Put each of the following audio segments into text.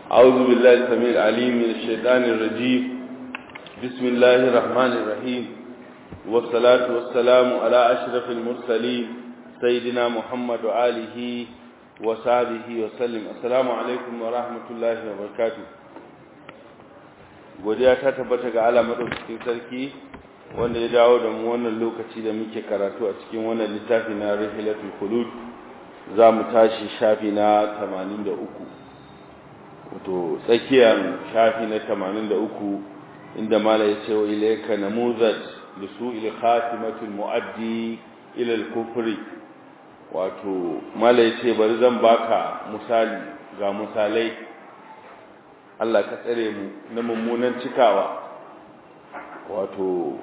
أعوذ بالله السميع العليم من الشيطان الرجيم بسم الله الرحمن الرحيم والصلاة والسلام على أشرف المرسلين سيدنا محمد وآله وصحبه وسلم السلام عليكم ورحمة الله وبركاته godiya ta tabbata ga Allah madaukakin sarki wanda ya dawo da mu wannan lokaci da muke karatu a cikin wannan littafi na Rihilatul Khulud za mu tashi shafi na 83 wato tsakiyar shafi na 83 inda mala ya ce wa ilayka namuzat li su'il khatimatul muaddi ila al-kufri wato mala ya ce bari zan baka misali ga misalai Allah ka tsare mu na mummunan cikawa wato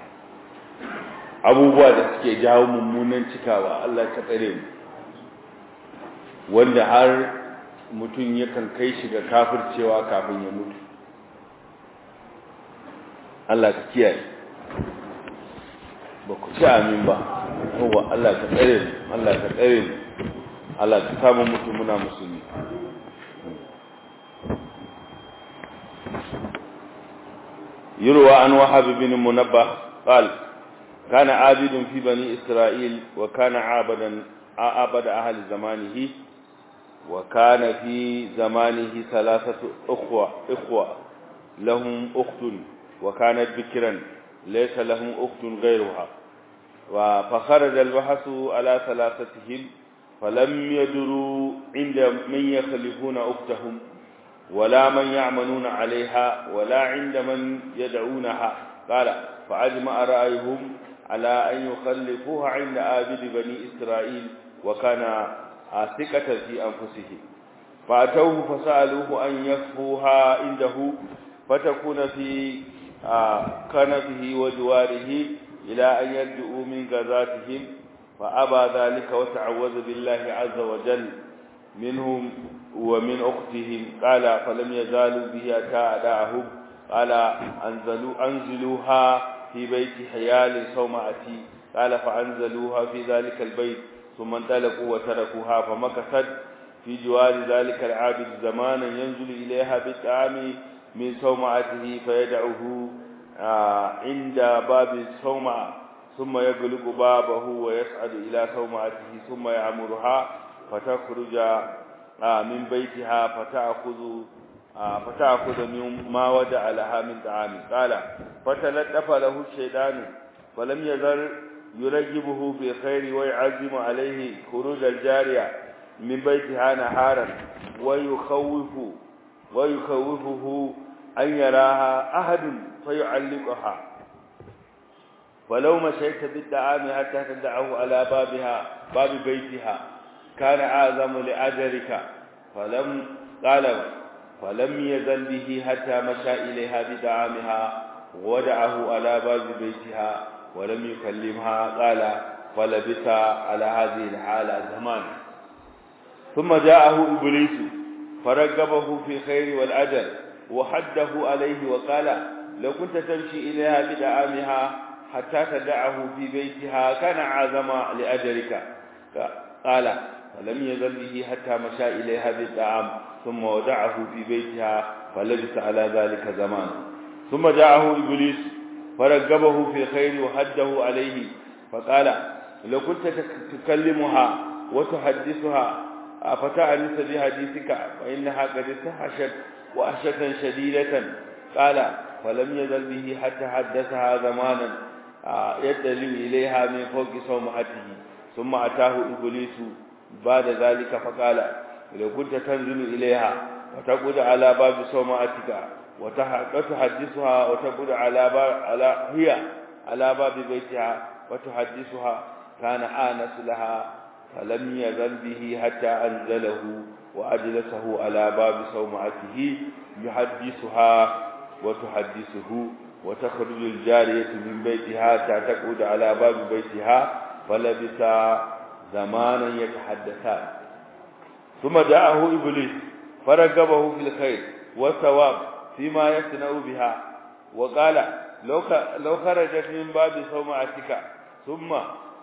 abubuwa da suke jawo mummunan cikawa Allah ka tsare mu wanda har mutum yakan kai shi ga kafircewa kafin ya mutu Allah ka kiyaye ba ku ci amin ba yawa Allah ka tsare mu Allah ka tsare mu Allah ka samu mutu muna musulmi يروى عن وهب بن منبه قال كان عابد في بني إسرائيل وكان عابدا عابد أهل زمانه وكان في زمانه ثلاثة أخوة إخوة لهم أخت وكانت بكرا ليس لهم أخت غيرها فخرج البحث على ثلاثتهم فلم يدروا عند من يخلفون أختهم ولا من يعملون عليها ولا عند من يدعونها قال فأجمع رأيهم على أن يخلفوها عند آبد بني إسرائيل وكان ثقة في أنفسهم فأتوه فسألوه أن يكفوها عنده فتكون في كنفه وجواره إلى أن يرجعوا من غزاتهم فأبى ذلك وتعوذ بالله عز وجل منهم ومن أختهم قال فلم يزالوا به أتى أداءهم قال أنزلوا أنزلوها في بيت حيال صومعتي قال فأنزلوها في ذلك البيت ثم انطلقوا وتركوها فمكثت في جوار ذلك العابد زمانا ينزل إليها بالطعام من صومعته فيدعه عند باب الصومعة ثم يغلق بابه ويصعد إلى صومعته ثم يعمرها فتخرج من بيتها فتأخذ فتأخذ من ما ودع لها من طعام قال فتلطف له الشيطان فلم يزل يرجبه في الخير ويعزم عليه خروج الجارية من بيتها نهارا ويخوف ويخوفه أن يراها أحد فيعلقها ولو مشيت بالطعام حتى تدعه على بابها باب بيتها كان أعظم لأجرك فلم قال فلم يزل به حتى مشى إليها بدعامها ودعه على باب بيتها ولم يكلمها قال فلبث على هذه الحالة زمان ثم جاءه إبليس فرغبه في الخير والأجر وحده عليه وقال لو كنت تمشي إليها بدعامها حتى تدعه في بيتها كان أعظم لأجرك قال فلم يزل به حتى مشى إليها بالطعام ثم ودعه في بيتها فلبث على ذلك زمان ثم جاءه إبليس فرغبه في الخير وحده عليه فقال لو كنت تكلمها وتحدثها فتعنس بحديثك فإنها قد استحشت وأشة شديدة قال فلم يزل به حتى حدثها زمانا يدلو إليها من فوق صومعته ثم أتاه إبليس بعد ذلك فقال لو كنت تنزل إليها وتقعد على باب صومعتك وتحدثها وتقعد على باب على هي على باب بيتها وتحدثها كان آنس لها فلم يزل به حتى أنزله وأجلسه على باب صومعته يحدثها وتحدثه وتخرج الجارية من بيتها تعتقد على باب بيتها فلبث زمانا يتحدثان ثم جاءه إبليس فرغبه في الخير والثواب فيما يصنع بها وقال لو لو خرجت من باب صومعتك ثم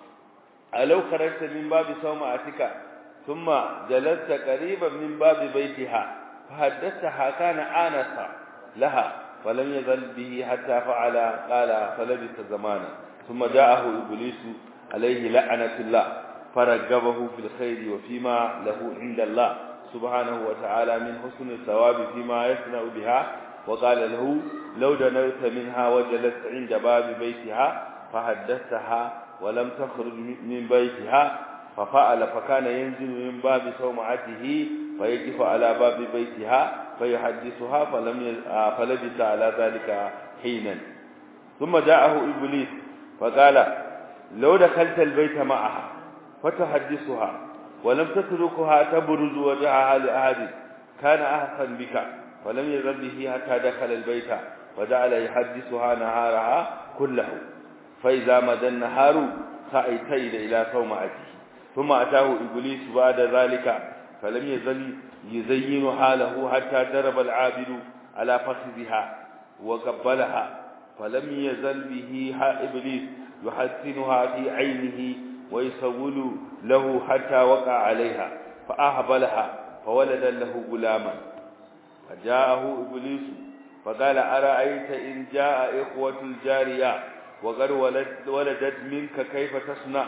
لو خرجت من باب صومعتك ثم جلست قريبا من باب بيتها فحدثتها كان آنس لها فلم يزل به حتى فعل قال فلبث زمانا ثم جاءه إبليس عليه لعنة الله فرغبه في الخير وفيما له عند الله سبحانه وتعالى من حسن الثواب فيما يصنع بها وقال له لو دنوت منها وجلست عند باب بيتها فحدثتها ولم تخرج من بيتها ففعل فكان ينزل من باب صومعته فيقف على باب بيتها فيحدثها فلم فلبث على ذلك حينا ثم جاءه إبليس فقال لو دخلت البيت معها فتحدثها ولم تتركها تبرز وجهها لأحد كان أحسن بك ولم يزل به حتى دخل البيت وجعل يحدثها نهارها كله فإذا مدى النهار سعيتين إلى صومعته ثم أتاه إبليس بعد ذلك فلم يزل يزين حاله حتى درب العابد على فخذها وقبلها فلم يزل به إبليس يحسنها في عينه ويسول له حتى وقع عليها فأهبلها فولد له غلاما فجاءه إبليس فقال أرأيت إن جاء إخوة الجارية وقد ولدت منك كيف تصنع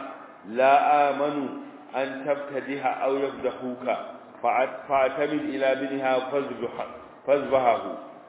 لا آمن أن تبتدها أو يفدحوك فاعتمد إلى ابنها فاذبحه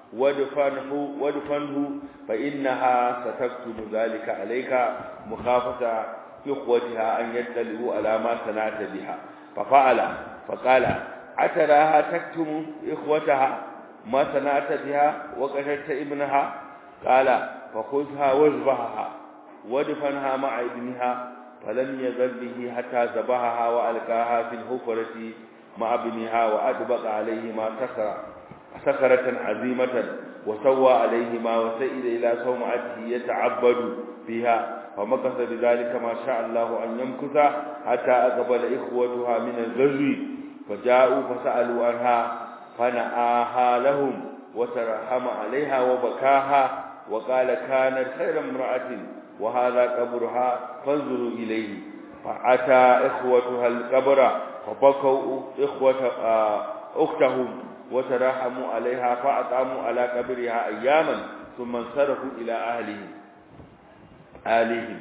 ودفنه, ودفنه فإنها ستكتب ذلك عليك مخافة إخوتها أن يدلوا على ما صنعت بها ففعل فقال أتراها تكتم إخوتها ما صنعت بها وقتلت ابنها قال فخذها واذبحها ودفنها مع ابنها فلم يزل به حتى ذبحها وألقاها في الحفرة مع ابنها وأدبق عليهما سكرة سكرة عظيمة وسوى عليهما وسئل إلى صومعته يتعبد فيها فمكث بذلك ما شاء الله أن يمكث حتى أقبل إخوتها من الغزو فجاءوا فسألوا عنها فنآها لهم وترحم عليها وبكاها وقال كانت خير امرأة وهذا قبرها فانظروا إليه فأتى إخوتها القبر فبكوا إخوة أختهم وتراحموا عليها فأطعموا على قبرها أياما ثم انصرفوا إلى أهلهم أهلهم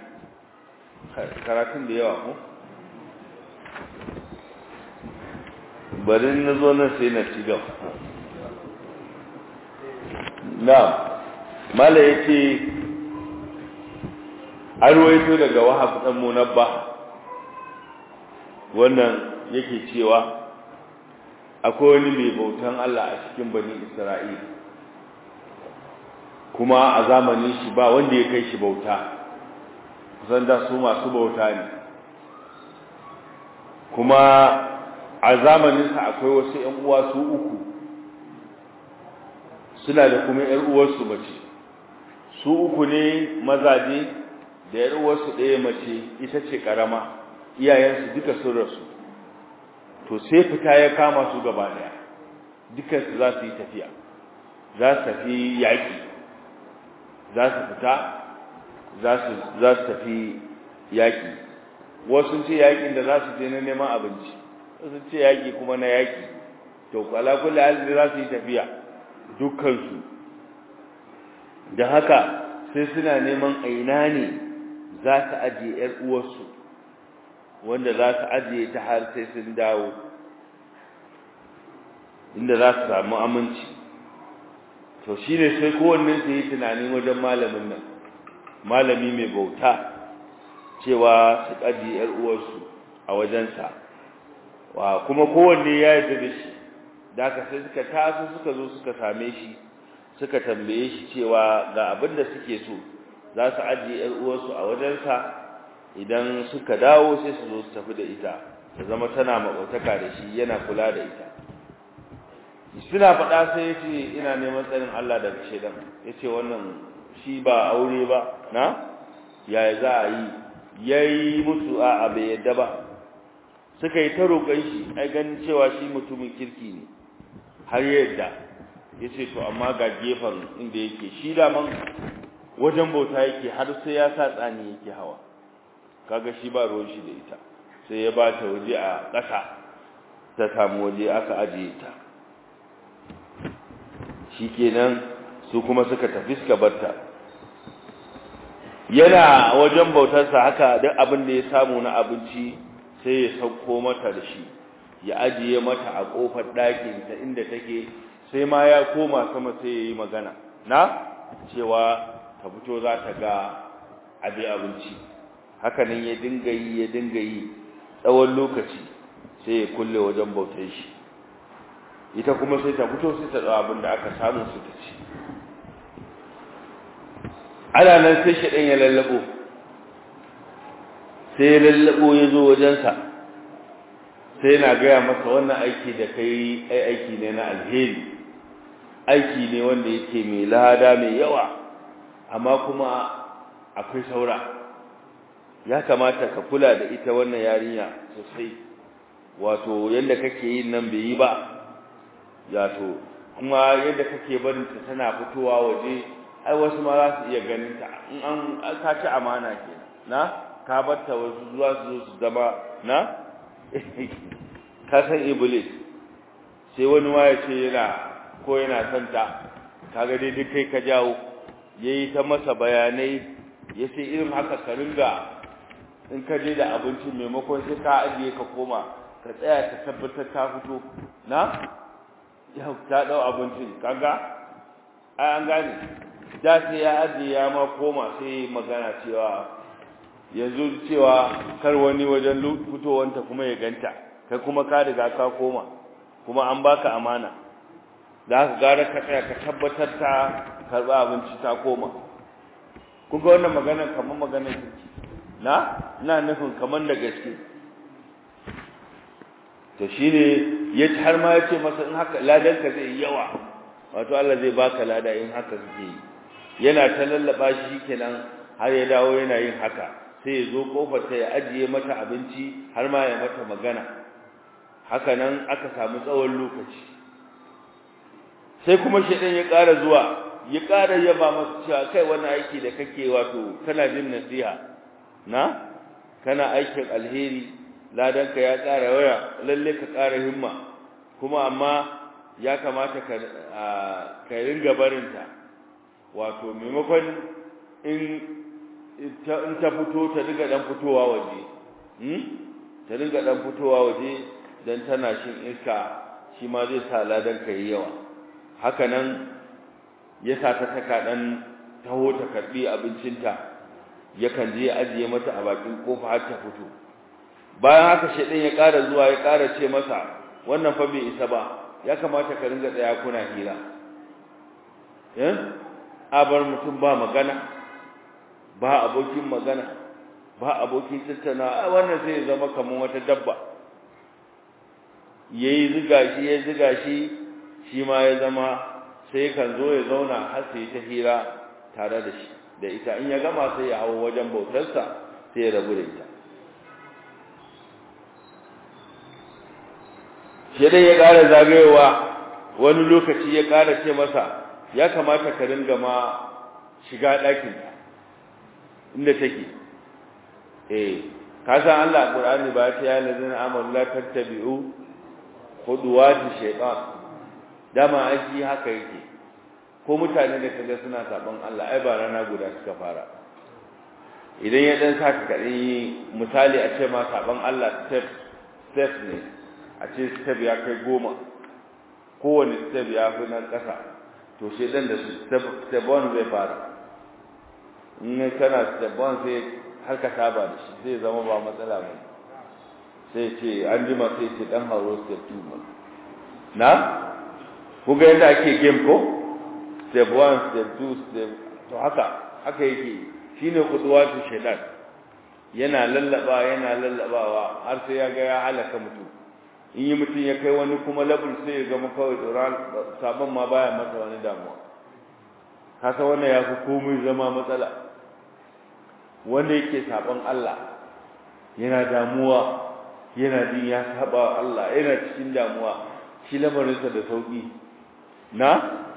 karatun da yawa ko bari na zo nan sai na ci gaba na mala yake an ruwaito daga wahab dan munabba wannan yake cewa akwai wani mai bautan Allah a cikin bani Isra'ila kuma a zamanin shi ba wanda ya kai shi bauta kusan da su masu bauta ne kuma a zamaninsa akwai wasu ‘yan uwa su uku suna da kuma ‘yar uwarsu mace su uku ne mazaje da ‘yar uwarsu ɗaya mace ita ce ƙarama iyayensu duka sun rasu to sai fita ya kama su gaba ɗaya dukansu za su yi tafiya za su tafi yaƙi za su fita za su tafi yaƙi wasu ce yaƙin da za su je na neman abinci wasu ce yaƙi kuma na yaƙi to kwala kula halin za su yi tafiya dukkansu da haka sai suna neman aina ne za su ajiye ‘yar uwarsu wanda za su ajiye ta har sai sun dawo inda za su samu aminci to shi ne sai kowanne su yi tunanin wajen malamin nan malami mai bauta cewa su ƙaji ‘yar uwarsu a wajensa wa kuma kowanne ya yi da shi da aka sai suka taso suka zo suka same shi suka tambaye shi cewa ga abin da suke so za su ajiye ‘yar uwarsu a wajensa idan suka dawo sai su zo su tafi da ita ta zama tana maɓautaka da shi yana kula da ita suna faɗa sai ya ce ina neman tsarin Allah daga shaidan ya ce wannan shi ba aure ba na yaya za a yi ya yi musu a bai yadda ba suka yi ta roƙon shi ai ganin cewa shi mutumin kirki ne har yadda ya ce to amma ga gefen inda yake shi daman wajen bauta yake har sai ya sa tsani yake hawa kaga shi ba ruwan shi da ita sai ya ba ta waje a ƙasa ta samu waje aka ajiye ta shikenan su kuma suka tafi suka barta yana wajen bautarsa haka duk abin da ya samu na abinci sai ya sauko mata da shi ya ajiye mata a kofar ɗakin ta inda take sai ma ya koma sama sai ya yi magana na cewa ta fito za ta ga abin abinci hakanan ya dinga yi ya dinga yi tsawon lokaci sai ya kulle wajen bautar shi ita kuma sai ta fito sai ta tsawo abin da aka samu su ta ci ana nan sai shaɗan ya lallabo sai ya lallabo ya zo wajensa sai na gaya masa wannan aiki da kai ai aiki ne na alheri aiki ne wanda yake mai lada mai yawa amma kuma akwai saura ya kamata ka kula da ita wannan yarinya sosai wato yadda kake yin nan bai yi ba yato kuma yadda kake barin ta tana fitowa waje ai wasu ma za su iya ganin ta in an ka ci amana ke na ka bar ta wasu zuwa su zo su zama na ka san iblis sai wani ma ya ce yana ko yana son ta kaga dai duk kai ka jawo yayi ta masa bayanai ya ce irin haka ka ringa in ka je da abinci maimakon sai ka ajiye ka koma ka tsaya ka tabbatar ta fito na ya ta dau abincin kaga ai an gane da sai ya ajiye ya ma koma sai magana cewa yanzu cewa kar wani wajen fitowanta kuma ya ganta kai kuma ka riga ka koma kuma an baka amana da haka gara ka tsaya ka tabbatar ta karba abinci ta koma kun ga wannan magana kamar maganar kirki na ina nufin kamar da gaske to shine ya har ma ya ce masa in haka ladan ka zai yawa wato Allah zai baka lada in haka kake yi yana ta lallaba shi kenan har ya dawo yana yin haka sai ya zo kofar ta ya ajiye mata abinci har ma ya mata magana haka nan aka samu tsawon lokaci sai kuma shedan ya ƙara zuwa ya ƙara yaba masa cewa kai wannan aiki da kake wato kana jin nasiha na kana aikin alheri ladanka ya ƙara waya lalle ka ƙara himma kuma amma ya kamata ka ka ringa barinta wato maimakon in ta in ta fito ta riga dan fitowa waje hmm ta riga dan fitowa waje dan tana shin iska shi ma zai sa ladan ka yi yawa haka nan ya sa ta taka dan taho ta karbi abincinta yakan je ajiye mata a bakin kofa har ta fito bayan haka shedan ya ƙara zuwa ya ƙara ce masa wannan fa bai isa ba ya kamata ka ringa tsaya kuna hira eh abar mutum ba magana ba abokin magana ba abokin tattauna wannan sai ya zama kamar wata dabba yayi ziga shi ya ziga shi shi ma ya zama sai kan zo ya zauna har sai ta hira tare da shi da ita in ya gama sai ya hawo wajen bautarsa sai ya rabu da ita shi dai ya ƙara zagayowa wani lokaci ya ƙara ce masa ya kamata ka ringa ma shiga ɗakin inda take eh ka san Allah Qur'ani ba ta ya lazina amanu la tattabi'u khuduwati shaytan dama aiki haka yake ko mutane da kaga suna saban Allah ai ba rana guda suka fara idan ya dan saka kadai misali a ce ma saban Allah step step ne a ce step ya kai goma kowane step ya fi na ƙasa to shi dan da step step one zai fara in kana step one sai har ka saba da shi zai zama ba matsala ba sai ce an jima sai ce dan hauro step two ma na ku ga yadda ake game ko step one step two step to haka haka yake shine kuduwatu shaitan yana lallaba yana lallabawa har sai ya ga ya halaka mutum in yi mutum ya kai wani kuma labul sai ya gama kawai tsoron sabon ma baya masa wani damuwa kasa wannan ya fi komai zama matsala wanda yake sabon Allah yana damuwa yana jin ya saba Allah yana cikin damuwa shi lamarinsa da sauki na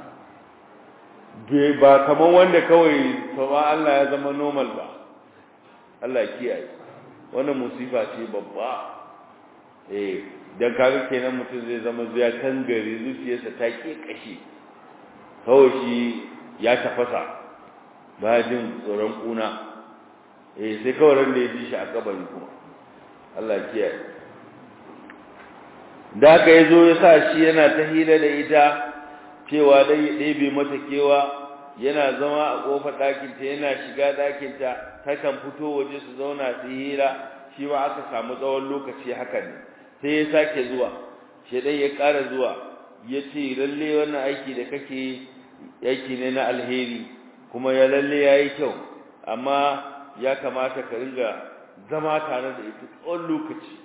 ba kamar wanda kawai saba Allah ya zama normal ba Allah kiyaye wannan musifa ce babba eh dan kaga kenan mutum zai zama zuya kan gari zuciyarsa ta ke kashi kawai shi ya tafasa ba jin tsoron kuna eh sai kawai ran da ya ji shi a kabari kuma Allah kiyaye da aka yazo ya sa shi yana ta hira da ita cewa dai ya ɗebe mata kewa yana zama a ƙofar ɗakinta yana shiga ɗakinta takan fito waje su zauna su hira shi ma aka samu tsawon lokaci haka ne sai ya sake zuwa shedan ya ƙara zuwa ya ce lalle wannan aiki da kake aiki ne na alheri kuma ya lalle ya yi kyau amma ya kamata ka ringa zama tare da ita tsawon lokaci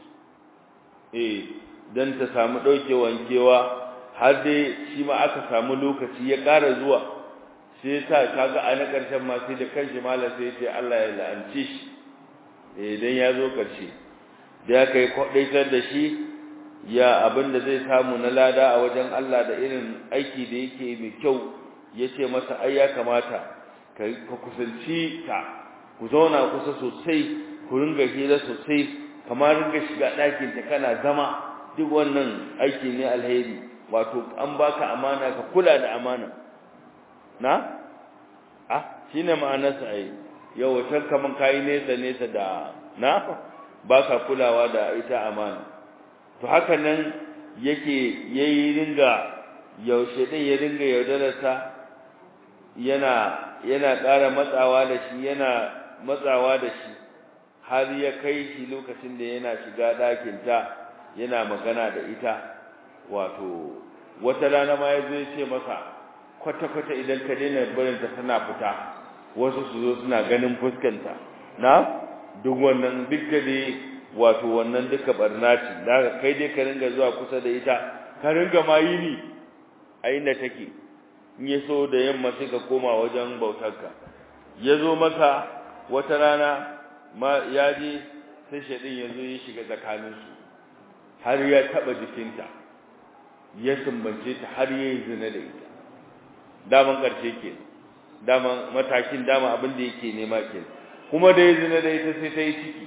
eh don ta samu ɗaukewan kewa har dai shi ma aka samu lokaci ya ƙara zuwa sai ya sa kaga a na ƙarshen ma sai da kanshi malam sai ya ce Allah ya la'ance shi eh dan ya zo ƙarshe da ya kai kwaɗaitar da shi ya abin da zai samu na lada a wajen Allah da irin aiki da yake mai kyau ya ce masa ai ya kamata ka kusanci ta ku zauna kusa sosai ku ringa hira sosai kamar ringa shiga ɗakin ta kana zama duk wannan aiki ne alheri wato an baka amana ka kula da amana na ah shine ma'anarsa ai yau wata kaman kai nesa nesa da na baka kulawa da ita amana to haka nan yake yayi ringa yaushe din ya ringa yaudararsa yana yana ƙara matsawa da shi yana matsawa da shi har ya kai shi lokacin da yana shiga ɗakinta yana magana da ita wato wata rana ma ya zai ce masa kwata-kwata idan ka daina barinta tana fita wasu su zo suna ganin fuskanta na duk wannan duka dai wato wannan duka barna ce da kai dai ka ringa zuwa kusa da ita ka ringa ma yini a inda take in ya so da yamma sai ka koma wajen bautarka ya zo maka wata rana ma ya je sai shaɗin ya zo ya shiga tsakaninsu har ya taɓa jikinta ya sumbance ta har ya yi zina da ita daman ƙarshe ke daman matakin dama abin da yake nema ke kuma da ya zina da ita sai ta yi ciki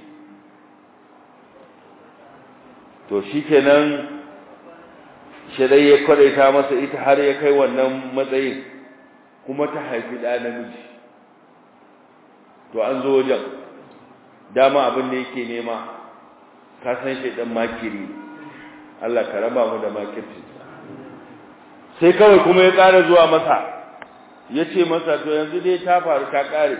to shi kenan shirai ya kwadaita masa ita har ya kai wannan matsayin kuma ta haifi ɗa namiji to an zo wajen dama abin da yake nema ka san shaidan makiri Allah ka raba mu da makirci sai kawai kuma ya ƙara zuwa masa ya ce masa to yanzu dai ta faru ta ƙare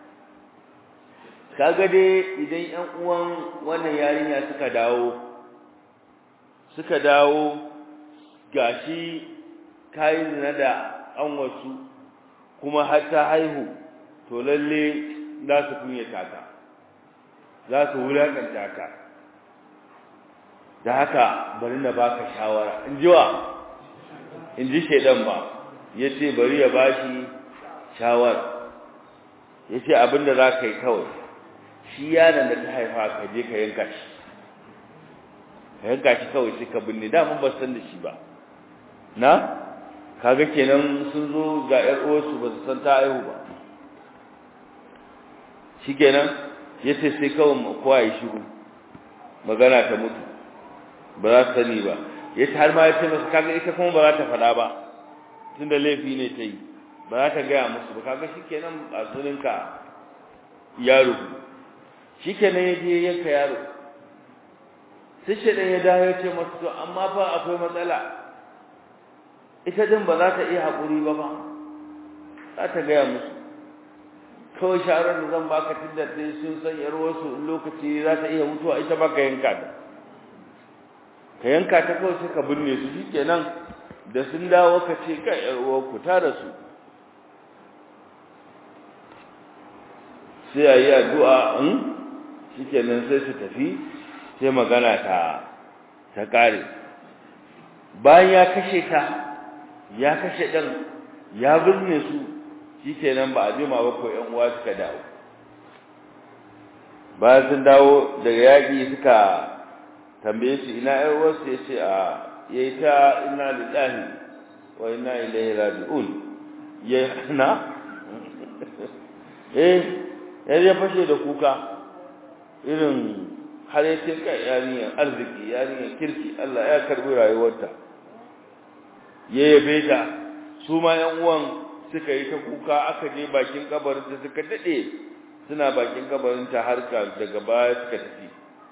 kaga dai idan ƴan uwan wannan yarinya suka dawo suka dawo gashi kayi zina da an wasu kuma har ta haihu to lalle za su kunyata ka za su wulakanta ka da haka bari na baka shawara in ji wa in ji shaidan ba ya ce bari ya bashi shawara ya ce abinda za ka yi kawai shi yaron da ta haifa ka je ka yanka shi ka yanka shi kawai sai ka binne daman ba san da shi ba na kaga kenan sun zo ga ƴar uwarsu ba su san ta haihu ba shikenan yace sai kawai kowa ya shiru magana ta mutu ba za ta sani ba yace har ma yace masa kaga ita kuma ba za ta faɗa ba tunda laifi ne ta yi ba za ta gaya musu ba kaga shikenan a suninka yaro shikenan ya je yanka yaro sai shi ya dawo ya ce masa to amma fa akwai matsala ita din ba za ta iya haƙuri ba ba za ta gaya musu kawai shawarar da zan baka tunda dai sun san yar wasu lokaci za ta iya mutuwa ita ba ka yanka ta ka yanka ta kawai sai ka binne su shikenan da sun dawo ka ce ka yar ku ta da su sai a yi addu'a in shikenan sai su tafi sai magana ta ta kare bayan ya kashe ta ya kashe ɗan ya birne su shi kenan ba a jima ba ko ‘yan uwa suka dawo bayan sun dawo daga yaƙi suka tambaye shi ina ‘yan uwarsu ya ce a ya yi ta ina lillahi wa ina ilaihi raji'un ya na eh ya ya fashe da kuka irin har ya ce kai yarinyar arziki yarinyar kirki Allah ya karbi rayuwarta ya yabe ta su ma yan uwan suka yi ta kuka aka je bakin kabarin ta suka dade suna bakin kabarin ta har ka daga baya suka tafi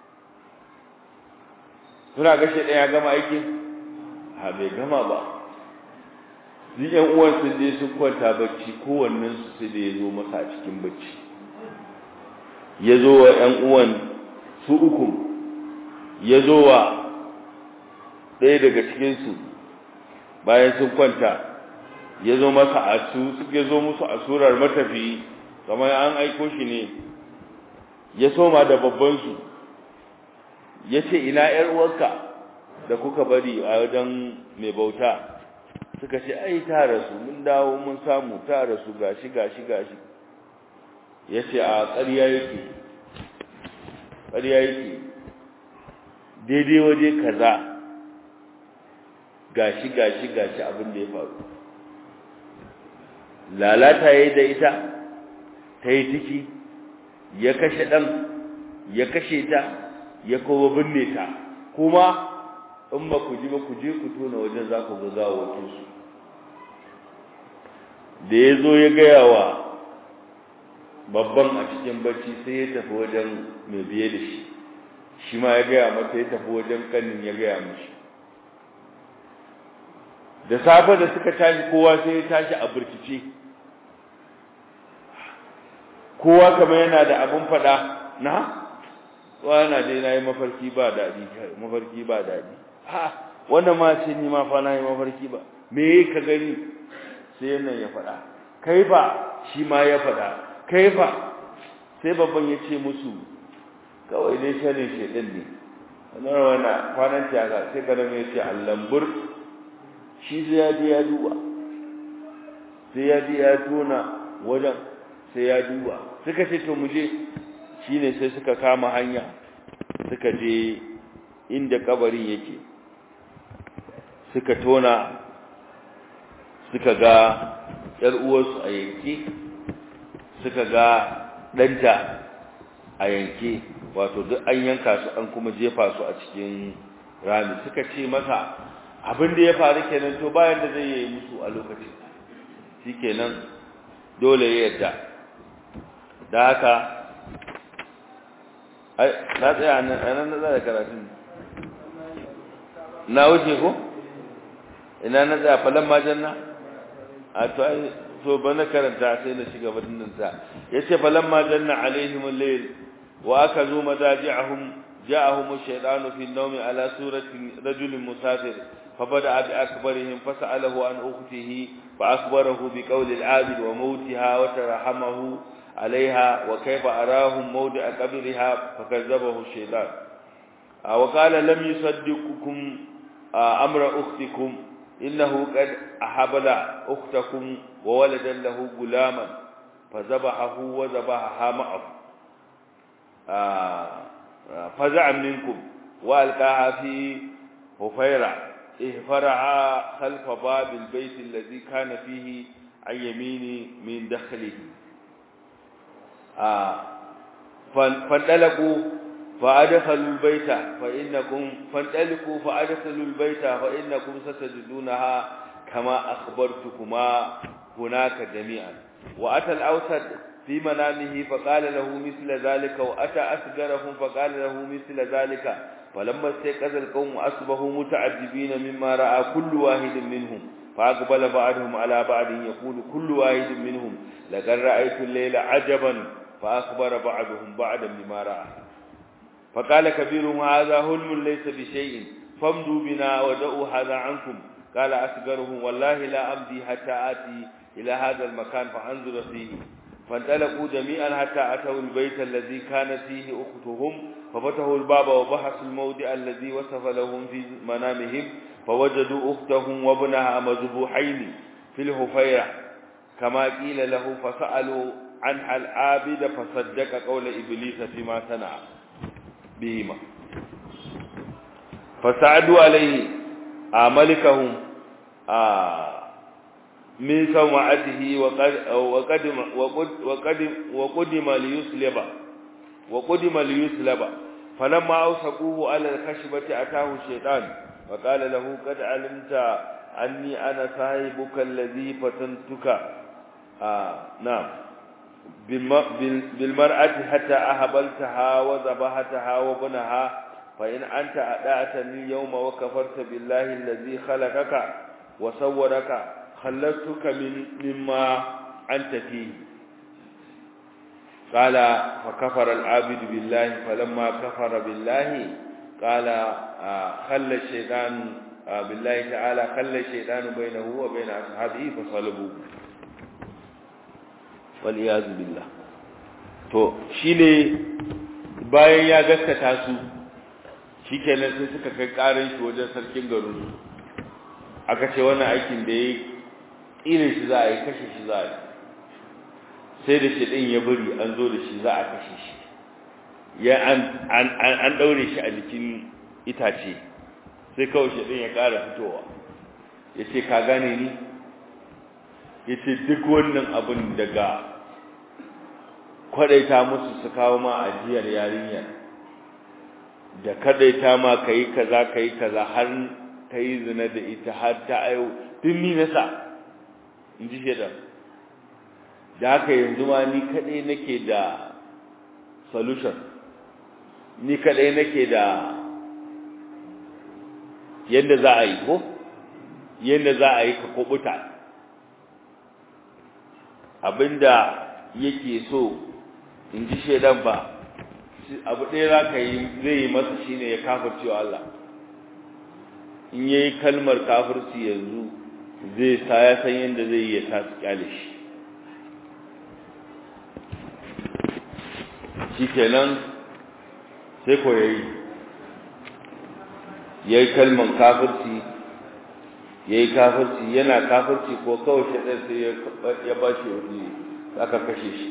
suna ga shi ya gama aikin ha bai gama ba ni yan uwan sun je sun kwanta bacci kowannen su sai da ya zo masa a cikin bacci ya zo wa yan uwan su uku ya zo wa ɗaya daga cikinsu bayan sun kwanta ya zo masa a su suke zo musu a surar matafi kamar an aiko shi ne ya soma da babbansu ya ce ina ‘yar uwarka da kuka bari a wajen mai bauta suka ce ai ta rasu mun dawo mun samu ta rasu gashi gashi gashi ya ce a ƙarya yake ƙarya yake daidai waje kaza gashi gashi gashi abin da ya faru lalata yayi da ita ta yi ciki ya kashe ɗan ya kashe ta ya kowa binne ta kuma in ba ku ji ba ku je ku tona wajen za ku ga gawawakinsu da ya zo ya gaya wa babban a cikin bacci sai ya tafi wajen mai biye da shi shi ma ya gaya mata ya tafi wajen kanin ya gaya mashi da safe da suka tashi kowa sai ya tashi a burkice kowa kamar yana da abin fada na kowa yana dai na yi mafarki ba daɗi mafarki ba daɗi ha wannan ma sai ni ma fa na yi mafarki ba me ka gani sai nan ya fada kai fa shi ma ya fada kai fa sai babban ya ce musu kawai dai sharin shedan ne wannan wannan kwanan tiyaga sai kada mai ce allambur shi sai ya je ya duba sai ya je ya tona wajen sai ya duba suka ce to muje shine sai suka kama hanya suka je inda kabarin yake suka tona suka ga yar uwarsu a yanke suka ga ɗanta a yanke wato duk an yanka su an kuma jefa su a cikin rami suka ce masa abin da ya faru kenan to bayan da zai yi musu a lokacin shikenan dole ya yadda da haka na tsaya nan na tsaya karatun na wuce ko ina na tsaya falon majanna a to ai so bana karanta sai na shiga badin sa yace falon majanna alaihim al-layl wa akazu madaji'ahum جاءهم الشيطان في النوم على سورة رجل مسافر فبدأ بأكبرهم فسأله عن أخته فأخبره بقول العابد وموتها وترحمه عليها وكيف أراهم موضع قبرها فكذبه الشيطان وقال لم يصدقكم أمر أختكم إنه قد أحبل أختكم وولدا له غلاما فذبحه وذبحها معه فزع منكم وألقاها في هفيرة اهفرعا خلف باب البيت الذي كان فيه عن يمين من دخله فانطلقوا فأدخلوا البيت فإنكم فانطلقوا فأدخلوا البيت فإنكم ستجدونها كما أخبرتكما هناك جميعا وأتى الأوسط في منامه فقال له مثل ذلك وأتى أسجرهم فقال له مثل ذلك فلما استيقظ القوم أصبحوا متعجبين مما رأى كل واحد منهم فأقبل بعضهم على بعض يقول كل واحد منهم لقد رأيت الليل عجبا فأخبر بعضهم بعضا بما رأى فقال كبيرهم هذا هلم ليس بشيء فامضوا بنا ودعوا هذا عنكم قال أسجرهم والله لا أمضي حتى آتي إلى هذا المكان فأنظر فيه فانطلقوا جميعا حتى أتوا البيت الذي كانت فيه أختهم ففتحوا الباب وبحثوا الموضع الذي وصف لهم في منامهم فوجدوا أختهم وابنها مذبوحين في الهفيرة كما قيل له فسألوا عنها العابد فصدق قول إبليس فيما صنع بهما فسعدوا عليه ملكهم من سمعته وقدم وقدم وقدم ليسلب وقدم ليسلب فلما أوثقوه على الخشبة أتاه الشيطان وقال له قد علمت anni ana sahibuka allazi fatantuka na'am bil mar'ati hatta ahbaltaha wa zabahataha wa bunaha fa in anta ada'tani yawma wa kafarta billahi allazi khalaqaka wa sawwaraka khalaqtuka min mimma anta fihi قال فكفر العابد بالله فلما كفر بالله قال خلى الشيطان بالله تعالى خلى الشيطان بينه وبين أصحابه فصلبوه والعياذ بالله to shine bayan ya gaskata su shikenan sai suka kai karin shi wajen sarkin garin aka ce wannan aikin da yayi irin shi za a yi kashe shi za a yi sai da shi din ya bari an zo da shi za a kashe shi ya an an an daure shi a jikin itace sai kawai shi din ya ƙara fitowa yace ka gane ni yace duk wannan abin daga kwadaita musu su kawo ma ajiyar yarinyar da kadaita ma kai kaza kai kaza har kai zina da ita har ta ayo duk ni nasa in ji shedan da haka yanzu ma ni kadai nake da solution ni kadai nake da yadda za a yi ko yadda za a yi ka kubuta abinda yake so in ji shedan ba abu ɗaya za ka yi zai yi masa shine ya kafircewa Allah in ya yi kalmar kafirci yanzu zai sa ya san yadda zai yi ya tasu kyale shi shi kenan sai ko ya yi ya yi kalmar kafirci ya yi kafirci yana kafirci ko kawai shaɗar sai ya ba shi wani aka kashe shi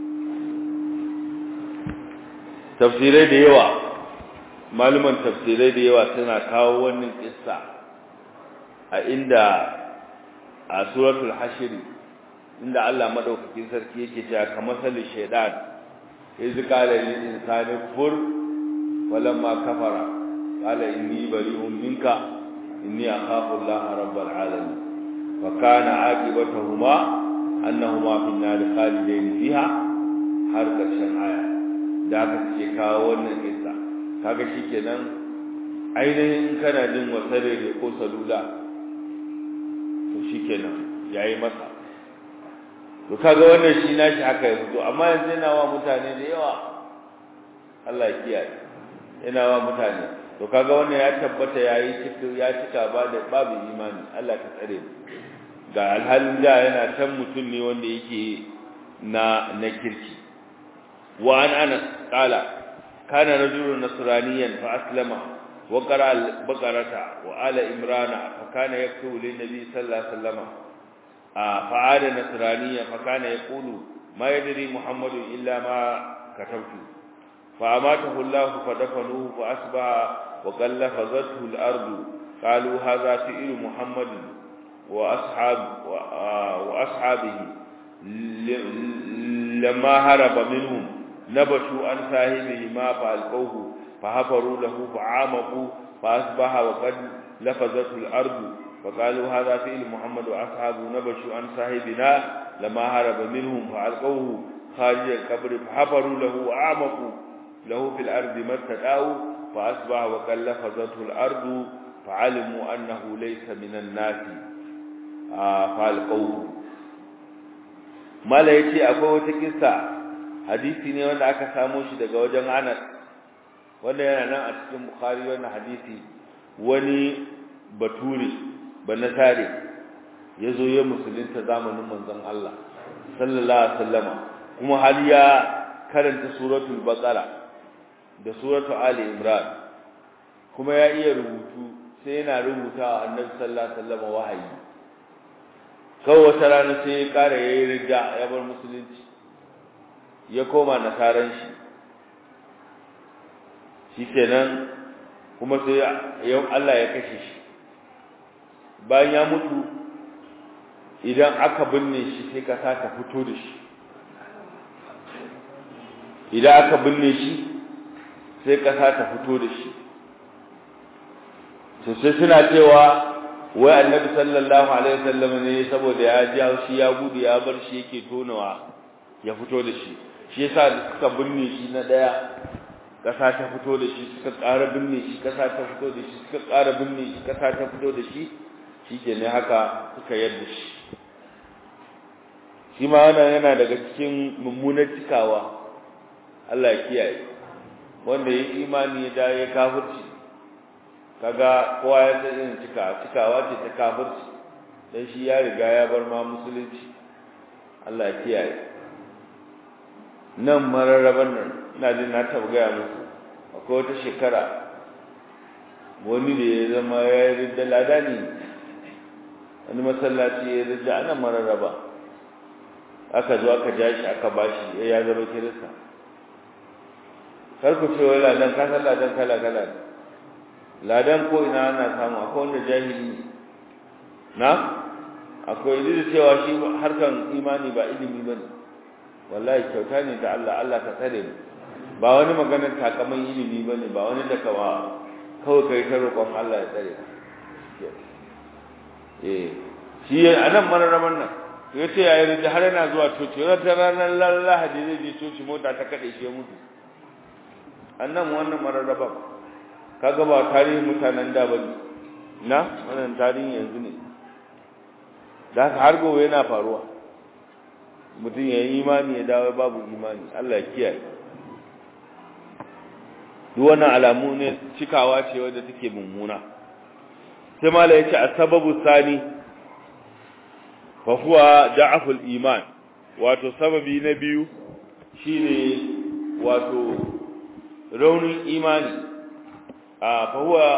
tafsirai da yawa maluman tafsirai da yawa suna kawo wannan kissa a inda a suratul hashiri inda Allah madaukakin sarki yake cewa kamar salin shaidan iz qala lil insani kfur falamma kafara qala inni bari'un minka inni akhafu Allah rabbal alamin fa kana aqibatuhuma annahuma fi an-nar khalidain fiha har karshen aya da aka ce kawo wannan kissa kaga shikenan ainihin kana jin wasare ne ko salula to shikenan yayi masa to kaga wannan shi nashi haka ya fito amma yanzu yana wa mutane da yawa Allah ya kiyaye yana wa mutane to kaga wannan ya tabbata yayi cikin ya cika ba da babu imani Allah ka tsare mu ga alhalin da yana can mutum ne wanda yake na na kirki wa an anas qala kana rajulun nasraniyan fa aslama wa qara al-baqarata wa ala imrana fa kana yaktubu lin nabi sallallahu alaihi wasallam fa ada nasraniya fa kana yaqulu ma yadri muhammadu illa ma katabtu fa amatahu allah fa dafanuhu fa asbaha wa qallafazathu al-ardu qalu hadha fi'lu muhammadin وأصحاب وأصحابه لما هرب منهم نبشوا عن صاحبه ما فألقوه فحفروا له فعامقوا فأصبح وقد لفظته الأرض فقالوا هذا فعل محمد وأصحابه نبشوا عن صاحبنا لما هرب منهم فألقوه خارج القبر فحفروا له وأعمقوا له في الأرض ما استدعوا فأصبح وقد لفظته الأرض فعلموا أنه ليس من الناس falqawu mala yace akwai wata kissa hadisi ne wanda aka samo shi daga wajen Anas wanda yana nan a cikin Bukhari wannan hadisi wani bature banasare yazo ya musulunta zamanin manzon Allah sallallahu alaihi wasallama kuma har ya karanta suratul baqara da suratul ali imran kuma ya iya rubutu sai yana rubutawa annabi sallallahu alaihi wasallama wahayi kawai wata rana sai ya ƙara ya yi rida ya bar musulunci ya koma nasaran shi shi kenan kuma sai yau Allah ya kashe shi bayan ya mutu idan aka binne shi sai kasa ta fito da shi idan aka binne shi sai kasa ta fito da shi sosai suna cewa wai annabi sallallahu alaihi wasallam ne saboda ya ji haushi ya gudu ya bar shi yake tonawa ya fito da shi shi yasa suka binne shi na daya kasa ta fito da shi suka ƙara binne shi kasa ta fito da shi suka ƙara binne shi kasa ta fito da shi shikenan haka suka yarda shi shi ma wannan yana daga cikin mummunar cikawa Allah ya kiyaye wanda ya imani ya da ya kafirci kaga kowa ya san irin cika cikawa ce ta kafirci dan shi ya riga ya bar ma musulunci Allah ya kiyaye nan mararraban nan ina jin na taɓa gaya muku akwai wata shekara wani da ya zama ya yi ridda ladani wani masallaci ya ridda ana mararraba aka zo aka ja shi aka bashi ya zama kirista kar ku ce wai ladan ka san ladan kala kala ladan ko ina ana samu akwai wanda jahili na akwai da cewa shi harkan imani ba ilimi bane wallahi kyauta ne da Allah Allah ka tsare mu ba wani maganar takaman ilimi bane ba wani da kawa kawai kai ta roƙon Allah ya tsare eh shi anan mararaman nan ya ce yayin da har yana zuwa coci wata ranar lahadi zai je coci mota ta kaɗe shi mutu annan wannan mararraban kaga ba tarihin mutanen da bane na wannan tarihin yanzu ne da haka har gobe yana faruwa mutum ya yi imani ya dawo babu imani Allah ya kiyaye duk wannan alamu ne cikawa ce wadda take mummuna sai mala yace asbabu sani fa huwa da'aful iman wato sababi na biyu shine wato raunin imani a fa huwa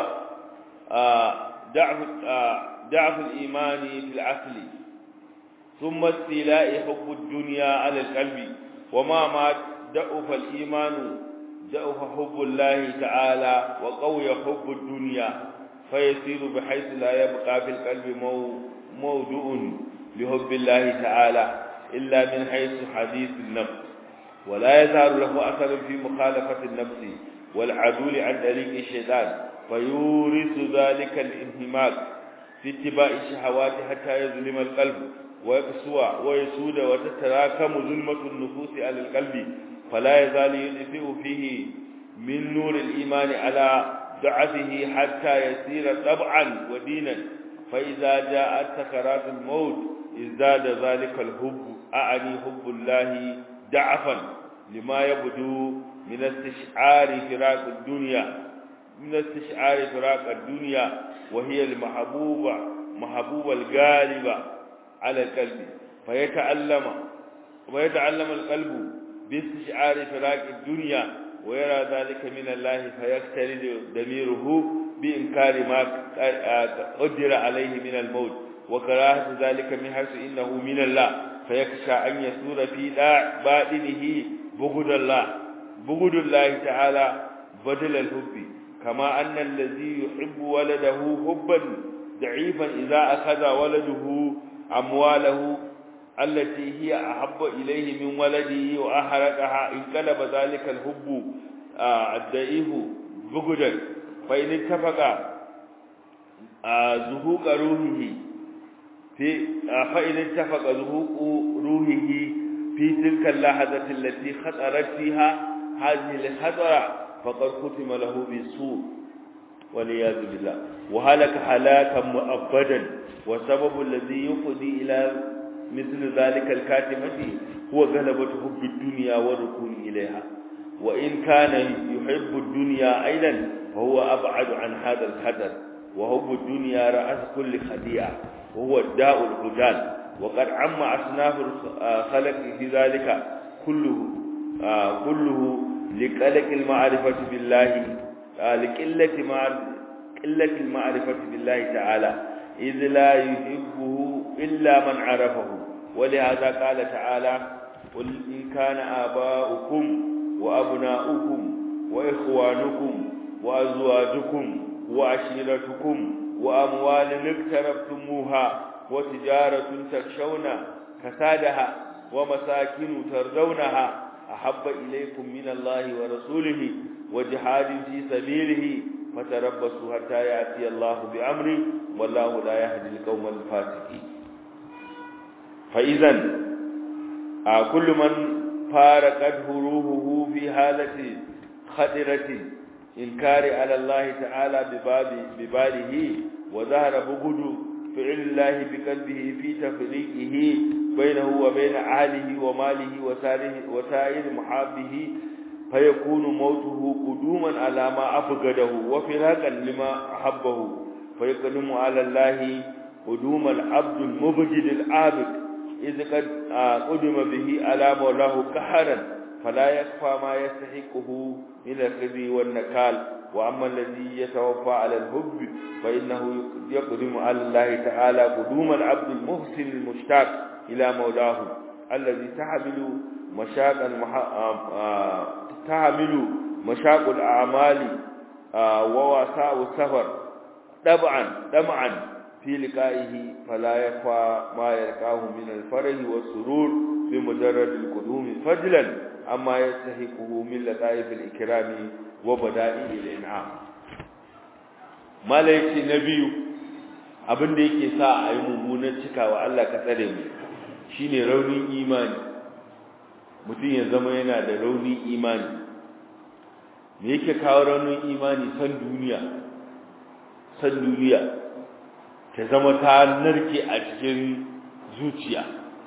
da'af da'aful imani fil asli thumma istila'i hubbu ad-dunya 'ala al-qalbi wama ma da'afa al-iman da'afa hubbu Allah ta'ala wa qawiya hubbu ad-dunya fayasiru bihaythu la yabqa fil qalbi mawdu'un لحب الله تعالى إلا من حيث حديث النفس ولا يظهر له أثر في مخالفة النفس والعدول عن طريق الشيطان فيورث ذلك الانهماك في اتباع الشهوات حتى يظلم القلب ويقسوى ويسود وتتراكم ظلمة النفوس على القلب فلا يزال يدفئ فيه من نور الإيمان على ضعفه حتى يسير طبعا ودينا فإذا جاءت سكرات الموت ازداد ذلك الحب أعني حب الله ضعفا لما يبدو من استشعار فراق الدنيا من استشعار فراق الدنيا وهي المحبوبة محبوبة الغالبة على القلب فيتعلم ويتعلم القلب باستشعار فراق الدنيا ويرى ذلك من الله فيقترد ضميره بإنكار ما قدر عليه من الموت وكراهة ذلك من حيث إنه من الله فيخشى أن يسور في باطنه بغض الله بغض الله تعالى بدل الحب كما أن الذي يحب ولده حبا ضعيفا إذا أخذ ولده أمواله التي هي أحب إليه من ولده وأحرقها انقلب ذلك الحب الضعيف بغضا فإن اتفق زهوق روحه في فإن اتفق زهوق روحه في تلك اللحظة التي خطرت فيها هذه الخطرة فقد ختم له بالسوء والعياذ بالله وهلك هلاكا مؤبدا والسبب الذي يفضي إلى مثل ذلك الكاتمة هو غلبة حب الدنيا والركون إليها وإن كان يحب الدنيا أيضا فهو أبعد عن هذا الخطر وحب الدنيا رأس كل خطيئة وهو الداء الهجان وقد عم أصناف الخلق في ذلك كله كله لقلق المعرفة بالله لقلة قلة المعرفة بالله تعالى إذ لا يحبه إلا من عرفه ولهذا قال تعالى قل إن كان آباؤكم وأبناؤكم وإخوانكم وأزواجكم وعشيرتكم وأموال اقترفتموها وتجارة تخشون كسادها ومساكن ترضونها أحب إليكم من الله ورسوله وجهاد في سبيله فتربصوا حتى يأتي الله بأمره wallahu la yahdi al-qawmal fasiqin fa idan a kullu man faraqat huruhu fi halati khadirati inkari ala Allah ta'ala bibabi bibalihi wa zahara bugudu fi'l Allah biqalbihi fi tafriqihi bainahu wa bain ahlihi wa malihi wa sarihi wa sa'ir muhabbihi فيكون موته قدوما على ما أفقده وفراقا لما أحبه فيقدم على الله قدوم العبد المبجد العابد إذ قد قدم به على مولاه كحرا فلا يكفى ما يستحقه من الخزي والنكال وأما الذي يتوفى على الحب فإنه يقدم على الله تعالى قدوم العبد المحسن المشتاق إلى مولاه الذي تحمل مشاق تحمل مشاق الأعمال ووساء السفر طبعا طمعا في لقائه فلا يخفى ما يلقاه من الفرح والسرور بمجرد القدوم فضلا أما يستحقه من لطائف الإكرام وبدائع الإنعام ما ليس نبي abin da yake sa a yi mummunan cikawa Allah ka tsare mu shine raunin imani mutum ya zama yana da raunin imani me yake kawo raunin imani san duniya san duniya ta zama ta narke a cikin zuciya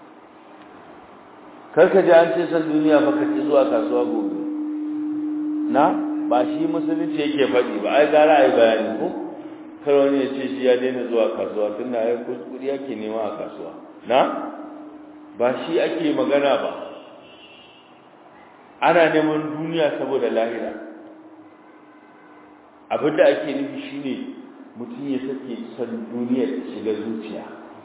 karka ji an ce san duniya ba ka ci zuwa kasuwa gobe na ba shi musulunci yake faɗi ba ai gara ai bayani ko kar wani ya ce shi ya daina zuwa kasuwa tun na yi kuskuri yake nema a kasuwa na ba shi ake magana ba ana neman duniya saboda lahira abinda ake nufi shine mutum ya sake san duniya ta shiga zuciya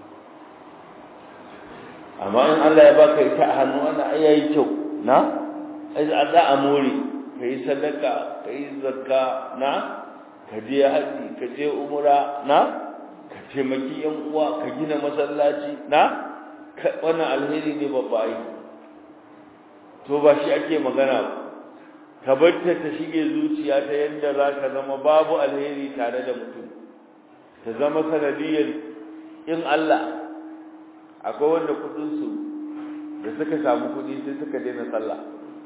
amma in Allah ya baka ita a hannu ana ayayi kyau na ai za a more kai sadaka kai zakka na ka je haji ka je umra na ka taimaki yan uwa ka gina masallaci na wannan alheri ne babba ai to ba shi ake magana ba ka barta ta shige zuciya ta yadda za ka zama babu alheri tare da mutum ta zama sanadiyar in Allah akwai wanda kudinsu da suka samu kudi sai suka daina sallah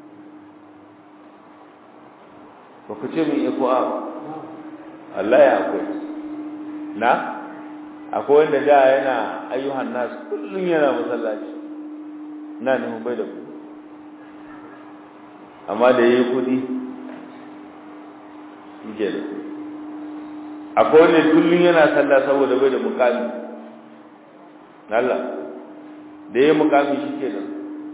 ba ku ce min iko a Allah ya akwai na akwai wanda da yana ayyuhan nasu kullum yana masallaci na nufin bai da ku amma da ya yi kudi yake da akwai wanda kullum yana sallah saboda bai da mukami Allah da ya yi mukami shi ke nan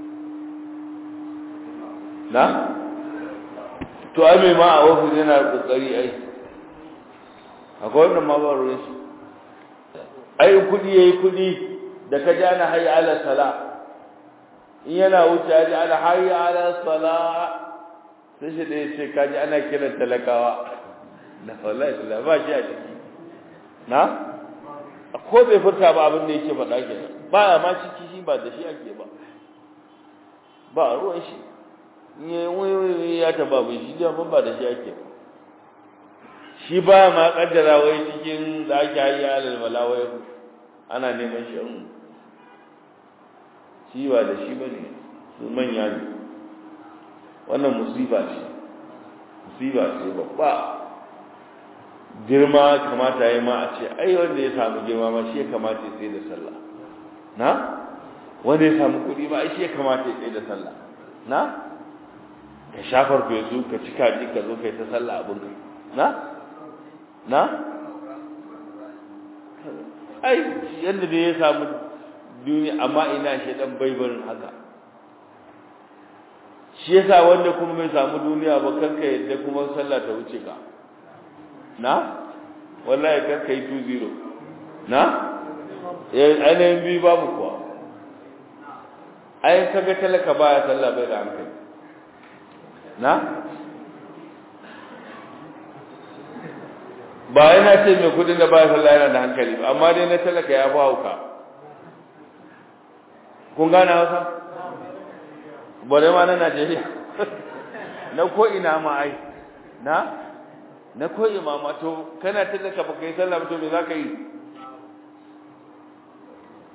na? to ai mai ma a ofis yana kokari ai akwai wannan ma ba ruwan shi ai kudi ya yi kudi da ka ja na hayi ala sala in yana wuce ya ji ana hayi ala sala sai shi da ya ce kaji ana kiran talakawa na wallahi da ba shi a ciki na ko bai furta ba abin da yake faɗa ke ba ya ma ciki shi ba da shi ake ba ba ruwan shi ne wai ya taba bai shi da ba da shi ake ba shi ba ma kaddara wai cikin da ake hayi alal malawai ana neman shi shi ba da shi bane su manya ne wannan musiba ce musiba ce babba girma kamata yi ma a ce ai wanda ya samu girma ma shi ya kamata ya tsaye da sallah na wanda ya samu kuɗi ma ai shi ya kamata ya tsaye da sallah na ka shafar fesu ka ci kaji ka zo kai ta sallah abin ka na na ai yadda da ya samu duniya amma ina shi dan baibarin haka shi yasa wanda kuma bai samu duniya ba kanka yadda kuma sallah ta wuce ka na wallahi kanka yi 2-0 na ainihin biyu babu kuwa ai kaga talaka baya sallah bai da hankali na ba yana ce mai kudin da baya sallah yana da hankali ba amma dai na talaka ya fi hauka kun gane hausa bare ma na Najeriya na ko ina ma ai na na ko imama to kana tallaka ba kai sallah ba to me zaka yi